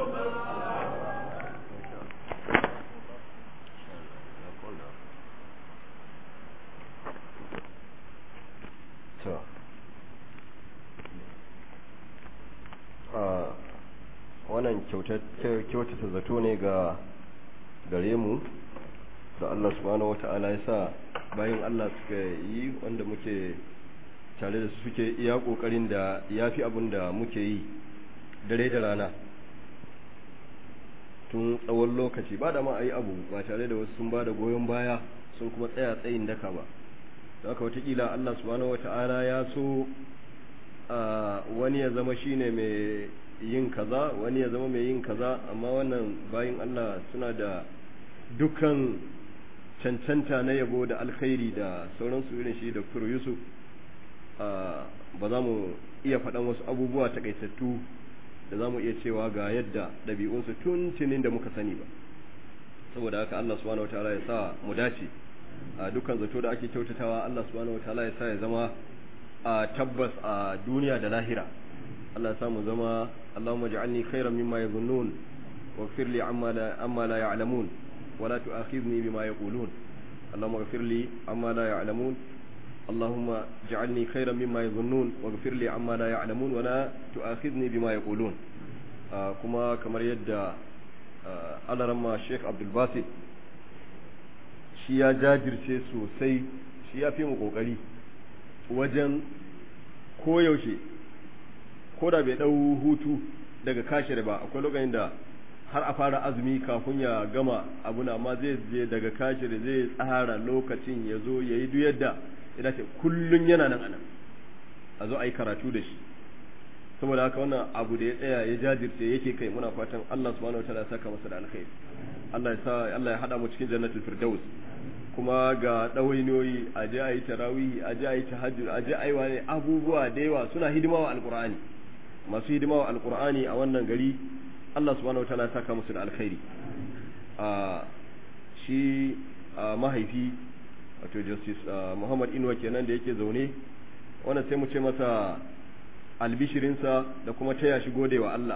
wannan kyautata zato ne ga gare mu da Allah subhanahu wata'ala ya sa bayan Allah suka yi wanda muke tare da su suke iya kokarin da ya fi abin da muke yi dare da rana tun tsawon lokaci ba da ma a yi abu ba tare da wasu sun ba da goyon baya sun kuma tsaya tsayin daka ba don haka watakila Allah subhanahu wata'ala ya so wani ya zama shine mai yin kaza wani ya zama mai yin kaza amma wannan bayin Allah suna da dukkan cancanta na yabo da alkhairi da sauransu irin shi Dr. Yusuf ba za mu iya faɗan wasu abubuwa takaitattu da za mu iya cewa ga yadda ɗabi'unsu tuntunin da muka sani ba saboda haka Allah subhanahu wataala ya sa mu dace a dukkan zato da ake kyautatawa Allah subhanahu wataala ya sa ya zama a tabbas a duniya da lahira Allah ya sa mu zama Allahumma ja'alni khairan mimma yadhunnun waghfir li amma la amma la ya'lamun wa la tu'akhidhni bima yaqulun Allahumma ighfir li amma la ya'lamun اللهم اجعلني خيرا مما يظنون واغفر لي عما لا يعلمون ولا تؤاخذني بما يقولون كما كما يدى على رمى الشيخ عبد الباسط shi ya jajirce sosai shi ya fi mu kokari wajen koyaushe ko da bai ɗau hutu daga kashir ba akwai lokacin da har a fara azumi kafin ya gama abu na amma zai je daga kashir zai tsara lokacin ya zo ya yi duk yadda ya ce kullun yana nan anan a zo a yi karatu da shi saboda haka wannan abu da ya tsaya ya jajirce yake kai muna fatan Allah subhanahu wataala ya saka masa da alkhairi Allah ya sa Allah ya hada mu cikin jannatul firdaus kuma ga ɗawainiyoyi a je a yi tarawihi a je a yi tahajjud a je a yi wani abubuwa da yawa suna hidima wa alqur'ani masu hidima wa alqur'ani a wannan gari Allah subhanahu wataala ya saka musu da alkhairi a shi mahaifi wato justice Muhammad Inuwa kenan da yake zaune wannan sai mu ce masa albishirinsa da kuma taya shi godewa Allah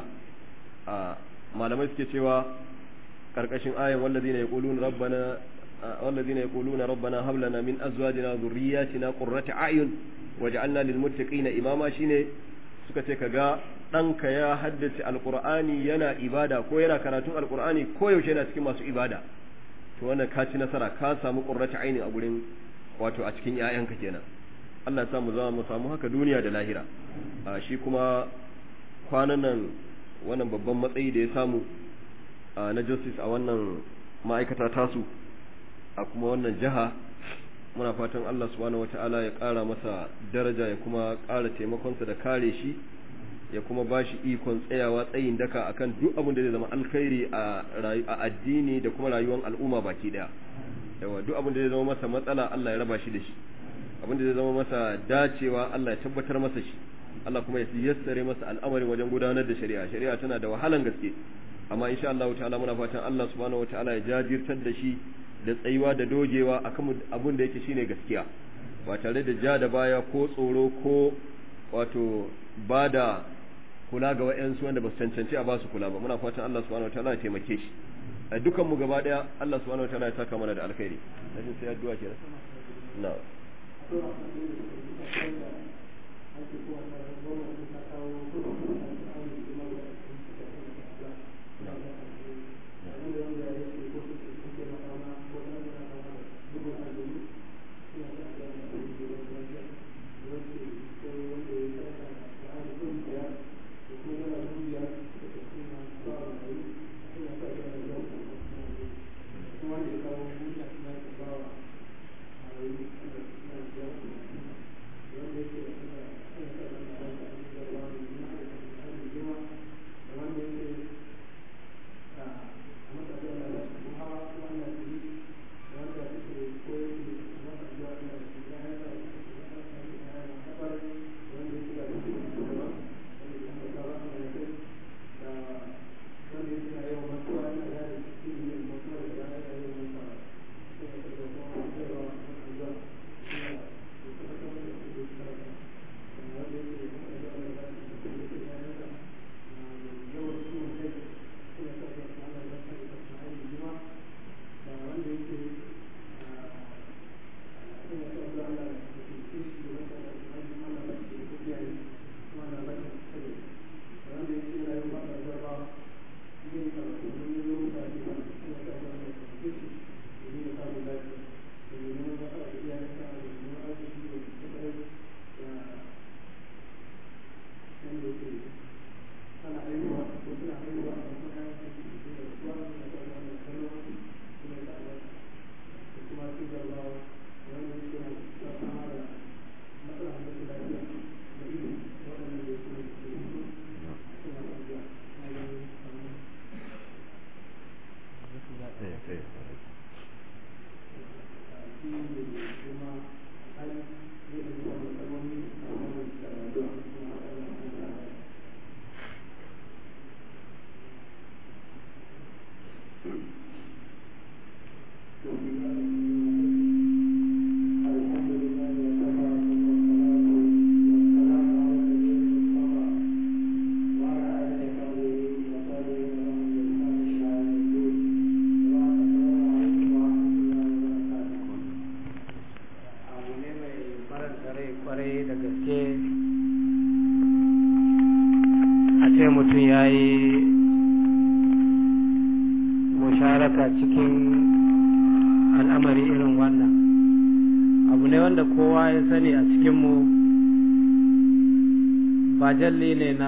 malamai suke cewa karkashin ayan wallazina yaquluna rabbana والذين يقولون ربنا هب لنا من ازواجنا وذرياتنا قرة اعين واجعلنا للمتقين اماما shine suka ce kaga ɗanka ya haddace alqur'ani yana ibada ko yana karatun alqur'ani ko yaushe yana cikin masu ibada to wannan ka ci nasara ka samu qurrata aini a gurin wato a cikin ƴaƴanka kenan Allah ya samu zama mu samu haka duniya da lahira shi kuma kwanan nan wannan babban matsayi da ya samu na justice a wannan ma'aikata tasu a kuma wannan jiha muna fatan Allah subhanahu wata'ala ya ƙara masa daraja ya kuma ƙara taimakonsa da kare shi ya kuma ba shi ikon tsayawa tsayin daka akan duk abin da zai zama alkhairi a addini da kuma rayuwar al'umma baki daya yawa duk abin da zai zama masa matsala Allah ya raba shi da shi abin da zai zama masa dacewa Allah ya tabbatar masa shi Allah kuma ya yassare masa al'amarin wajen gudanar da shari'a shari'a tana da wahalan gaske amma insha Allah ta'ala muna fatan Allah subhanahu wata'ala ya jajirtar da shi da tsayuwa da dogewa akan abin da yake shine gaskiya ba tare da ja da baya ko tsoro ko wato ba da kula ga wa'yansu wanda ba su cancanci a ba su kula ba muna fatan Allah subhanahu wataala ya taimake shi a dukan mu gaba daya Allah subhanahu wataala ya saka mana da alkhairi najin sai addu'a kenan na Thank you. gaske a ce mutum ya yi musharaka cikin al'amari irin wannan abu ne wanda kowa ya sani a cikinmu ba jalli ne na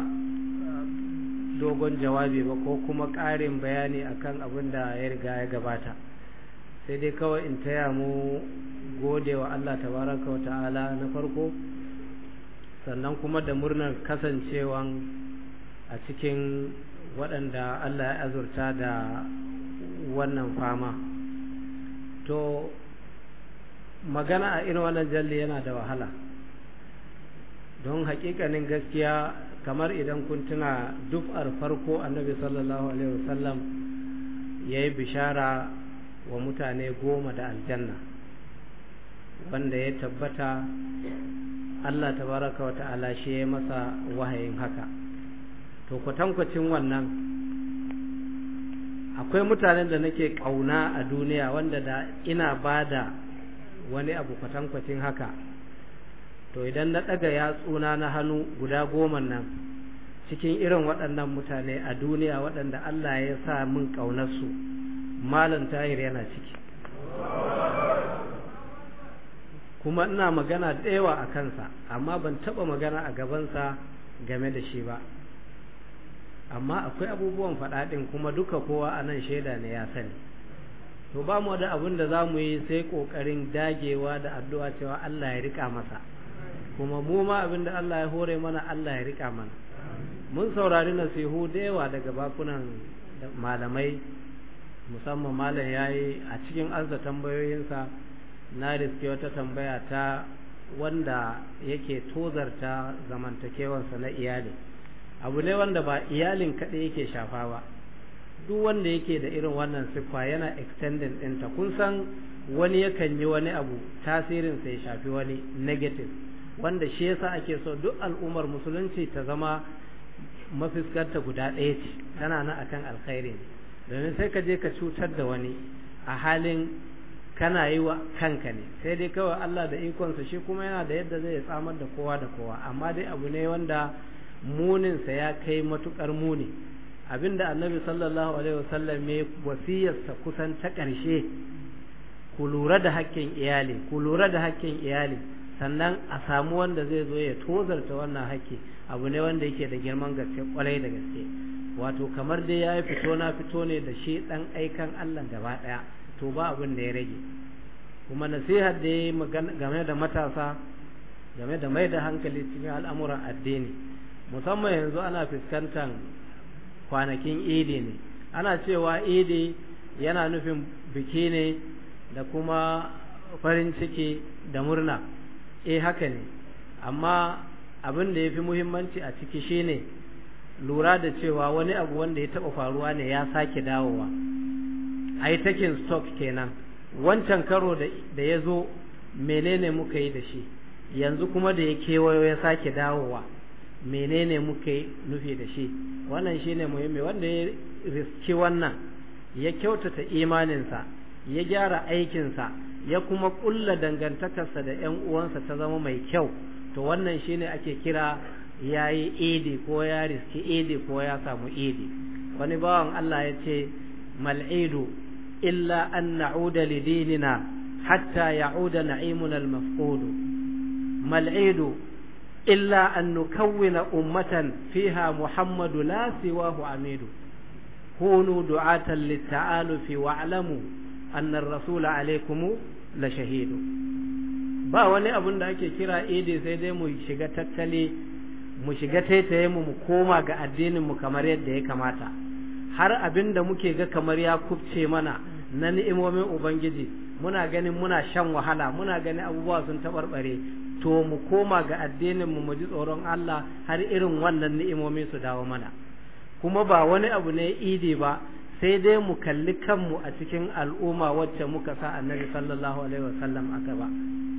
dogon jawabi ba ko kuma ƙarin bayani akan abin da ya riga ya gabata sai dai kawai in taya mu gode wa Allah tabaraka wa ta'ala na farko sannan kuma da murnar kasancewan a cikin waɗanda Allah ya azurta da wannan fama to magana a irin wannan jalli yana da wahala don haƙiƙanin gaskiya kamar idan kun tuna duf'ar farko annabi sallallahu alaihi wasallam ya yi bishara wa mutane goma da aljanna wanda ya tabbata Allah tabaraka wa ta'ala shi ya masa wahayin haka to kwatankwacin wannan akwai mutanen da nake ƙauna a duniya wanda da ina ba da wani abu kwatankwacin haka to idan na ɗaga yatsuna na hannu guda goma nan cikin irin waɗannan mutane a duniya waɗanda Allah ya sa min ƙaunarsu malam tahir yana ciki kuma ina magana da yawa a kansa amma ban taɓa magana a gabansa game da shi ba amma akwai abubuwan faɗaɗin kuma duka kowa a nan shaida ne ya sani to ba mu da abin da za mu yi sai ƙoƙarin dagewa da addu'a cewa Allah ya riƙa masa kuma mu ma abin da Allah ya hore mana Allah ya riƙa mana mun saurari nasihu da yawa daga bakunan malamai musamman malam ya yi a cikin arza tambayoyinsa na riske wata tambaya ta wanda yake tozarta zamantakewansa na iyali abu ne wanda ba iyalin kaɗai yake shafa ba duk wanda yake da irin wannan siffa yana extending ɗinta kun san wani yakan yi wani abu tasirinsa ya shafi wani negative wanda shi yasa ake so duk al'ummar musulunci ta zama mafiskarta guda ɗaya ce tana nan akan alkhairi domin sai ka je ka cutar da wani a halin kana yi wa kanka ne sai dai kawai Allah da ikonsa shi kuma yana da yadda zai tsamar da kowa da kowa amma dai abu ne wanda muninsa ya kai matukar muni abinda annabi sallallahu alaihi wasallam ya wasiyarsa kusan ta ƙarshe ku lura da haƙƙin iyali ku lura da haƙƙin iyali sannan a samu wanda zai zo ya tozarta wannan haƙƙi abu ne wanda yake da girman gaske kwarai da gaske wato kamar dai ya fito na fito ne da shi ɗan aikan Allah gaba ɗaya to ba abin da ya rage kuma nasihar da ya game da matasa game da mai da hankali cikin al'amuran addini musamman yanzu ana fuskantar kwanakin idi ne ana cewa idi yana nufin biki ne da kuma farin ciki da murna eh haka ne amma abin da ya fi muhimmanci a ciki shine lura da cewa wani abu wanda ya taɓa faruwa ne ya sake dawowa a yi takin stock kenan wancan karo da ya zo menene muka yi da shi yanzu kuma da ya kewayo ya sake dawowa menene muka yi nufi da shi wannan shine muhimmi wanda ya riski wannan ya kyautata imaninsa ya gyara aikinsa ya kuma kulla dangantakarsa da 'yan uwansa ta zama mai kyau to wannan shine ake kira ya yi idi ko ya riski idi ko ya samu idi wani bawan Allah ya ce mal'idu illa an na'uda lidinina hatta ya'uda na'imuna al-mafqud mal'idu illa an nukawwina ummatan fiha muhammadu la siwahu amidu kunu du'atan lit-ta'alufi wa'lamu anna ar-rasula alaykum la shahidu ba wani abun da ake kira idi sai dai mu shiga tattali mu shiga taitaye mu mu koma ga addinin mu kamar yadda ya kamata har abin da muke ga kamar ya kubce mana na ni'imomin ubangiji muna ganin muna shan wahala muna ganin abubuwa sun taɓarɓare to mu koma ga addinin mu mu ji tsoron Allah har irin wannan ni'imomi su dawo mana kuma ba wani abu ne idi ba sai dai mu kalli kanmu a cikin al'umma wacce muka sa annabi sallallahu alaihi wasallam aka ba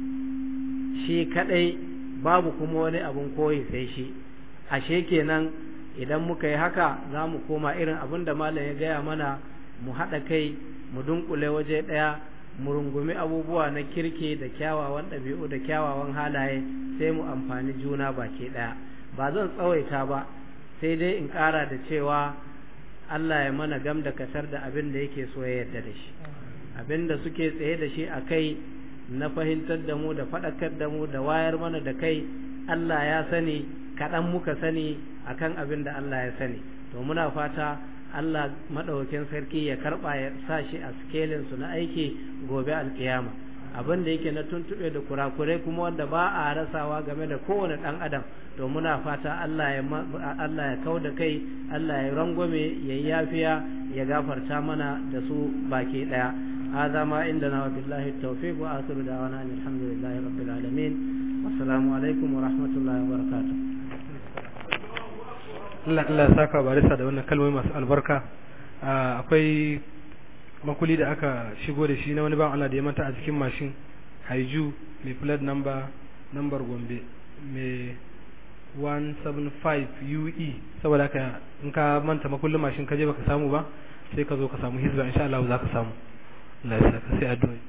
shi kadai babu kuma wani abun koyi sai shi ashe kenan idan muka yi haka za mu koma irin abin da malam ya gaya mana mu haɗa kai mu dunkule waje ɗaya mu rungumi abubuwa na kirke da kyawawan ɗabi'u da kyawawan halaye sai mu amfani juna baki ɗaya ba zan tsawaita ba sai dai in ƙara da cewa Allah ya mana gam da kasar da abin da yake so ya yarda da shi abin da suke tsaye da shi a kai na fahimtar da mu da faɗakar da mu da wayar mana da kai Allah ya sani kaɗan muka sani akan abin da Allah ya sani to muna fata Allah maɗaukin sarki ya karɓa ya sa shi a skelin su na aiki gobe alkiyama abin da yake na tuntuɓe da kurakurai kuma wanda ba a rasawa game da kowane ɗan adam to muna fata Allah ya Allah ya kau da kai Allah ya rangwame ya yi yafiya ya gafarta mana da su baki ɗaya هذا ما عندنا وبالله التوفيق وآخر دعوانا أن الحمد لله رب العالمين والسلام عليكم ورحمة الله وبركاته Allah Allah saka barisa da wannan kalmomi masu albarka akwai makuli da aka shigo da shi na wani ban Allah da ya manta a cikin mashin haiju mai plate number number gombe mai 175 UE saboda haka in ka manta makullin mashin ka je baka samu ba sai ka zo ka samu hizba insha Allah za ka samu Allah ya saka sai addu'a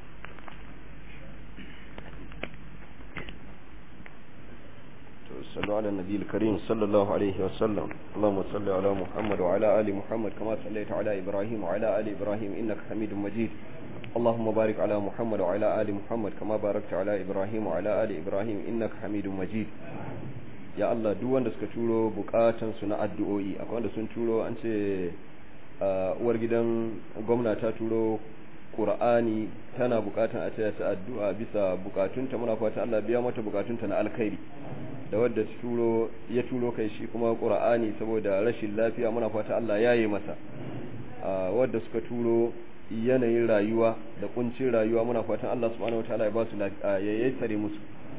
صلوا على النبي الكريم صلى الله عليه وسلم اللهم صل على محمد وعلى آل محمد كما صليت على إبراهيم وعلى آل إبراهيم إنك حميد مجيد اللهم بارك على محمد وعلى آل محمد كما باركت على إبراهيم وعلى آل إبراهيم إنك حميد مجيد ya Allah duk wanda suka turo bukatan su na addu'o'i akwai wanda sun turo an ce uwar gidan gwamna ta turo Qur'ani tana bukatan a taya ta addu'a bisa bukatunta muna fata Allah biya mata bukatunta na alkhairi da wadda turo ya turo kai shi kuma Qur'ani saboda rashin lafiya muna fata Allah ya yi masa wadda suka turo yanayin rayuwa da kuncin rayuwa muna fatan Allah subhanahu wataala ya ba su ya yassare musu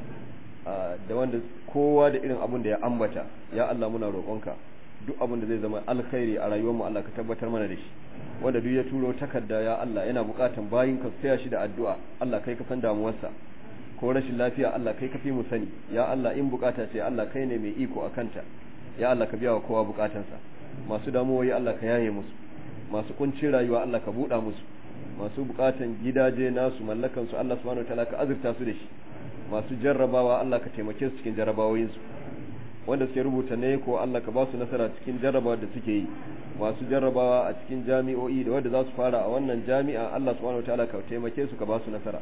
da wanda kowa da irin abin da ya ambata ya Allah muna roƙonka duk abin da zai zama alkhairi a rayuwarmu Allah ka tabbatar mana da shi wanda duk ya turo takarda ya Allah yana buƙatan bayin ka tsaya shi da addu'a Allah kai ka san damuwarsa ko rashin lafiya Allah kai ka fi mu sani ya Allah in bukata ce Allah kai ne mai iko a kanta ya Allah ka biya wa kowa bukatansa masu damuwoyi Allah ka yaye musu masu kuncin rayuwa Allah ka buɗa musu masu bukatan gidaje nasu mallakan su Allah subhanahu wataala ka azurta su da shi masu jarrabawa Allah ka taimake su cikin jarrabawoyin su wanda suke rubuta ne ko Allah ka ba su nasara cikin jarrabawa da suke yi masu jarrabawa a cikin jami'o'i da wanda za su fara a wannan jami'a Allah subhanahu wataala ka taimake su ka ba su nasara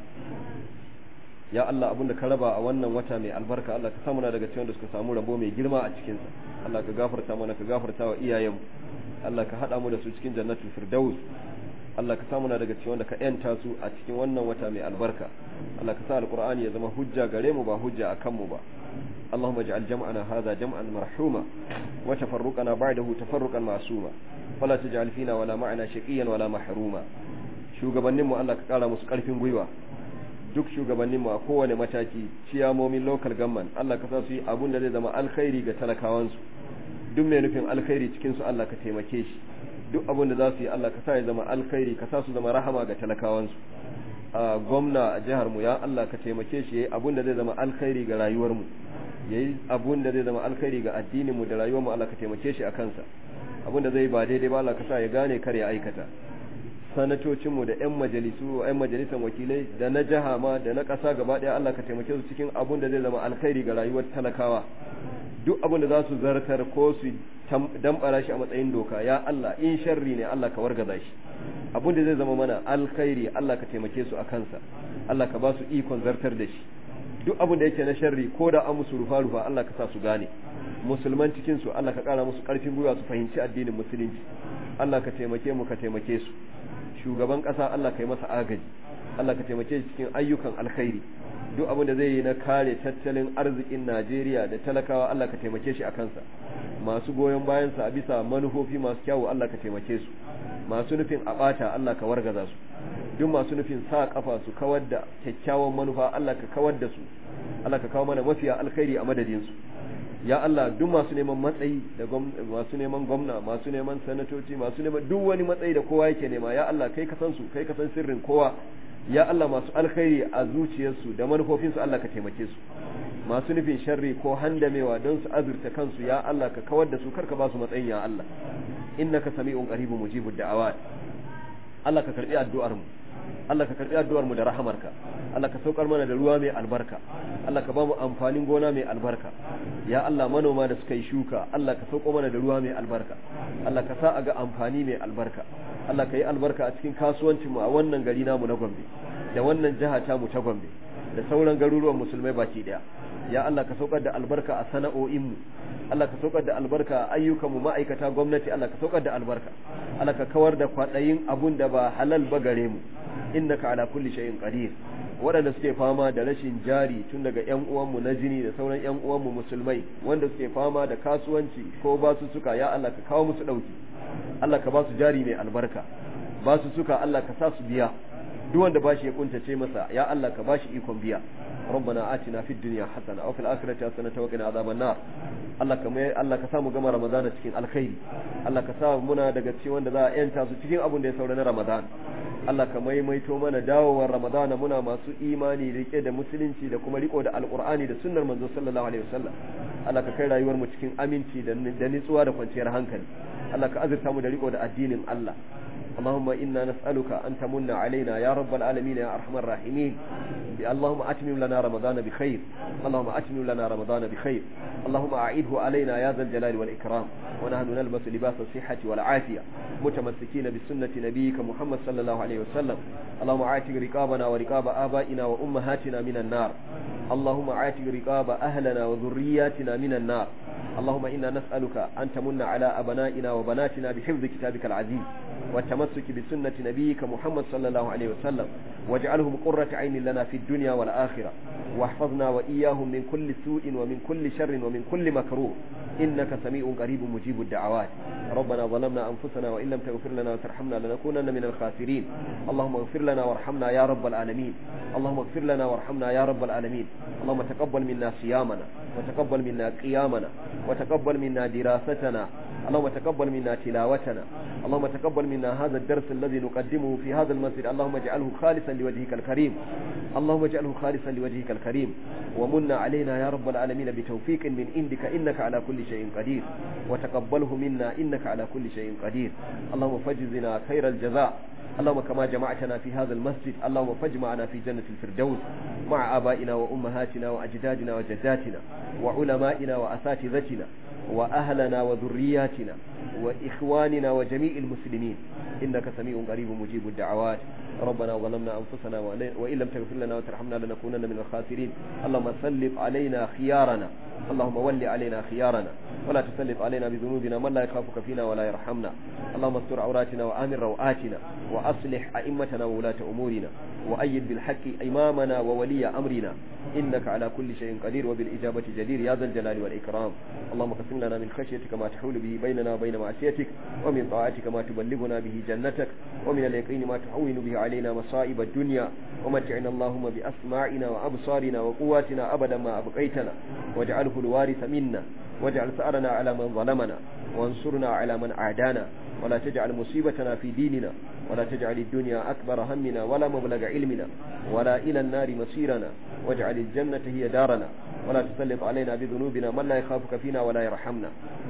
ya Allah abin da ka raba a wannan wata mai albarka Allah ka samu na daga cikin da suka samu rabo mai girma a cikin sa Allah ka gafarta mana ka gafarta wa iyayenmu Allah ka hada mu da su cikin jannatul firdaus Allah ka samu na daga cikin wanda ka yanta su a cikin wannan wata mai albarka Allah ka sa alqur'ani ya zama hujja gare mu ba hujja akan mu ba اللهم اجعل جمعنا هذا جمعا مرحوما وتفرقنا بعده تفرقا معصوما ولا تجعل فينا ولا معنا شقيا ولا محروما shugabanninmu Allah ka kara musu karfin gwiwa duk shugabanninmu a kowane mataki ciyamomin local government Allah ka sa su yi abun da zai zama alkhairi ga talakawansu duk mai nufin alkhairi cikin su Allah ka taimake shi duk abun da za su yi Allah ka sa ya zama alkhairi ka sa su zama rahama ga talakawansu a gwamna a jihar mu ya Allah ka taimake shi yayi abun da zai zama alkhairi ga rayuwar mu yayi abun da zai zama alkhairi ga addinin mu da rayuwar mu Allah ka taimake shi a kansa abun da zai ba daidai ba Allah ka sa ya gane kar ya aikata sanatocinmu da 'yan majalisu 'yan majalisar wakilai da na jiha ma da na ƙasa gaba ɗaya Allah ka taimake su cikin abun da zai zama alkhairi ga rayuwar talakawa duk abun da za su zartar ko su dambara shi a matsayin doka ya Allah in sharri ne Allah ka wargaza shi abun da zai zama mana alkhairi Allah ka taimake su a kansa Allah ka ba su ikon zartar da shi duk abun da yake na sharri ko da an musu rufa rufa Allah ka sa su gane musulman cikin su Allah ka kara musu karfin gwiwa su fahimci addinin musulunci Allah ka taimake mu ka taimake su shugaban ƙasa Allah ka yi masa agaji Allah ka taimake shi cikin ayyukan alkhairi duk abin da zai yi na kare tattalin arzikin Najeriya da talakawa Allah ka taimake shi a kansa masu goyon bayansa a bisa manufofi masu kyawu Allah ka taimake su masu nufin a ɓata Allah ka wargaza su duk masu nufin sa kafa su kawar da kyakkyawan manufa Allah ka kawar da su Allah ka kawo mana mafiya alkhairi a madadin su ya Allah duk masu neman matsayi da masu neman gwamna masu neman sanatoci masu neman duk wani matsayi da kowa yake nema ya Allah kai ka san su kai ka san sirrin kowa ya Allah masu alkhairi a zuciyarsu da manufofinsu Allah ka taimake su masu nufin sharri ko handamewa don su azurta kansu ya Allah ka kawar da su karka ba su matsayin ya Allah innaka sami'un qaribun mujibud da'awat Allah ka karbi addu'ar mu Allah ka karbi addu'ar mu da rahamarka Allah ka saukar mana da ruwa mai albarka Allah ka ba mu amfanin gona mai albarka ya Allah manoma da suka yi shuka Allah ka sauko mana da ruwa mai albarka Allah ka sa a ga amfani mai albarka Allah ka yi albarka a cikin kasuwancin mu a wannan gari namu na Gombe da wannan jiha ta mu ta Gombe da sauran garuruwan musulmai baki daya ya Allah ka saukar da albarka a sana'o'in mu Allah ka saukar da albarka a ayyukan mu ma'aikata gwamnati Allah ka saukar da albarka Allah ka kawar da kwadayin abun da ba halal ba gare mu innaka ala kulli shay'in qadir waɗanda suke fama da rashin jari tun daga ƴan uwanmu na jini da sauran ƴan uwanmu musulmai wanda suke fama da kasuwanci ko basu suka ya Allah ka kawo musu ɗauki Allah ka ba su jari mai albarka ba su suka Allah ka sa su biya duk wanda bashi ya kuntace masa ya Allah ka bashi ikon biya ربنا آتنا في الدنيا حسنة وفي الآخرة حسنة وقنا عذاب النار Allah ka mai Allah ka samu gama Ramadana cikin alkhairi Allah ka sa muna daga cikin wanda za a yanta su cikin abin da ya saura na Ramadan Allah ka maimaito mana dawowar Ramadana muna masu imani rike da musulunci da kuma riko da alkur'ani da sunnar manzo sallallahu alaihi wasallam Allah ka kai rayuwar mu cikin aminci da nitsuwa da kwanciyar hankali Allah ka azurta mu da riko da addinin Allah اللهم إنا نسألك أن تمن علينا يا رب العالمين يا أرحم الراحمين اللهم أتمم لنا رمضان بخير اللهم أتمم لنا رمضان بخير اللهم أعيده علينا يا ذا الجلال والإكرام ونحن نلبس لباس الصحة والعافية متمسكين بسنة نبيك محمد صلى الله عليه وسلم اللهم عاتق رقابنا ورقاب آبائنا وأمهاتنا من النار اللهم عاتق رقاب أهلنا وذرياتنا من النار اللهم إنا نسألك أن تمن على أبنائنا وبناتنا بحفظ كتابك العزيز والتمسك بسنة نبيك محمد صلى الله عليه وسلم واجعلهم قرة عين لنا في الدنيا والآخرة واحفظنا وإياهم من كل سوء ومن كل شر ومن كل مكروه إنك سميع قريب مجيب الدعوات ربنا ظلمنا أنفسنا وإن لم تغفر لنا وترحمنا لنكونن من الخاسرين اللهم اغفر لنا وارحمنا يا رب العالمين اللهم اغفر لنا وارحمنا يا رب العالمين اللهم تقبل منا صيامنا وتقبل منا قيامنا وتقبل منا دراستنا اللهم تقبل منا تلاوتنا اللهم تقبل منا هذا الدرس الذي نقدمه في هذا المسجد اللهم اجعله خالصا لوجهك الكريم اللهم اجعله خالصا لوجهك الكريم ومن علينا يا رب العالمين بتوفيق من عندك إنك على كل شيء قدير وتقبله منا إنك على كل شيء قدير اللهم فجزنا خير الجزاء اللهم كما جمعتنا في هذا المسجد اللهم فاجمعنا في جنة الفردوس مع آبائنا وأمهاتنا وأجدادنا وجداتنا وعلمائنا وأساتذتنا وأهلنا وذرياتنا وإخواننا وجميع المسلمين إنك سميع قريب مجيب الدعوات ربنا ظلمنا أنفسنا وإن لم تغفر لنا وترحمنا لنكونن من الخاسرين اللهم سلط علينا خيارنا اللهم ول علينا خيارنا ولا تسلط علينا بذنوبنا من لا يخافك فينا ولا يرحمنا اللهم استر عوراتنا وآمن روآتنا وأصلح أئمتنا وولاة أمورنا وأيد بالحق إمامنا وولي أمرنا إنك على كل شيء قدير وبالإجابة جدير يا ذا الجلال والإكرام اللهم قسم لنا من خشيتك ما تحول به بيننا وبين معصيتك ومن طاعتك ما تبلغنا به جنتك ومن اليقين ما تحول به علينا مصائب الدنيا ومتعنا اللهم بأسماعنا وأبصارنا وقواتنا أبدا ما أبقيتنا واجعله الوارث منا واجعل ثأرنا على من ظلمنا وانصرنا على من أعدانا ولا تجعل مصيبتنا في ديننا ولا تجعل الدنيا أكبر همنا ولا مبلغ علمنا ولا إلى النار مصيرنا واجعل الجنة هي دارنا ولا تسلط علينا بذنوبنا من لا يخافك فينا ولا يرحمنا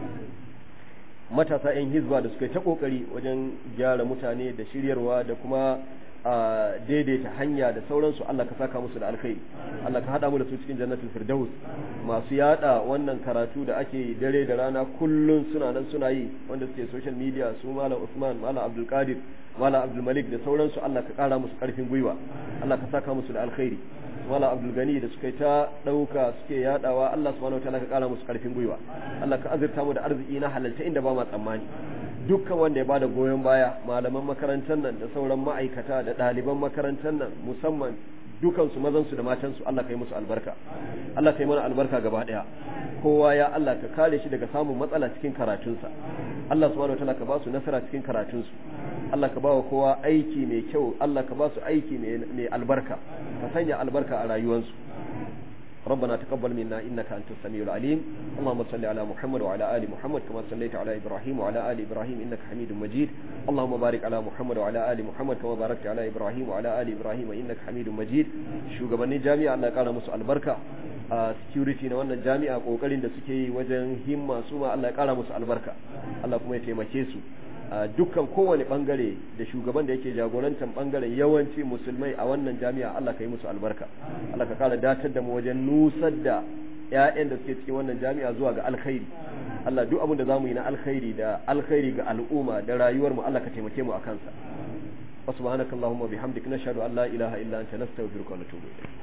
matasa 'yan hizba da suka yi ta kokari wajen gyara mutane da shiryarwa da kuma a daidaita hanya da sauransu Allah ka saka musu da alkhairi Allah ka hada mu da su cikin jannatul firdaus masu yada wannan karatu da ake dare da rana kullun suna nan suna yi wanda suke social media su malam Usman malam Abdul Qadir malam Abdul Malik da sauransu Allah ka kara musu karfin gwiwa Allah ka saka musu da alkhairi malam Abdul Gani da suka ta dauka suke yadawa Allah subhanahu wataala ka kara musu karfin gwiwa Allah ka azurta mu da arziki na halalta inda ba ma tsammani dukkan wanda ya bada goyon baya malaman makarantar nan da sauran ma'aikata da ɗaliban makarantar nan musamman dukansu mazansu da matansu Allah kai musu albarka Allah kai mana albarka gaba ɗaya kowa ya Allah ka kare shi daga samun matsala cikin karatunsa Allah subhanahu wataala ka ba su nasara cikin karatunsu Allah ka ba wa kowa aiki mai kyau Allah ka ba su aiki mai albarka ka sanya albarka a rayuwarsu ربنا تقبل منا إنك أنت السميع العليم اللهم صل على محمد وعلى آل محمد كما صليت على إبراهيم وعلى آل إبراهيم إنك حميد مجيد اللهم بارك على محمد وعلى آل محمد كما باركت على إبراهيم وعلى آل إبراهيم إنك حميد مجيد شو قبلني جامعة الله قال مسؤول البركة security na wannan jami'a kokarin da suke yi wajen himma su ma Allah ya kara musu albarka Allah kuma ya taimake su dukkan kowane bangare da shugaban da yake jagorantar bangaren yawanci musulmai a wannan jami'a Allah ka yi musu albarka Allah ka kara datar da mu wajen nusar da ƴaƴan da suke cikin wannan jami'a zuwa ga alkhairi Allah duk abin da zamu yi na alkhairi da alkhairi ga al'umma da rayuwar mu Allah ka taimake mu akan sa subhanakallahumma bihamdika nashhadu an la ilaha illa anta nastaghfiruka wa natubu ilayk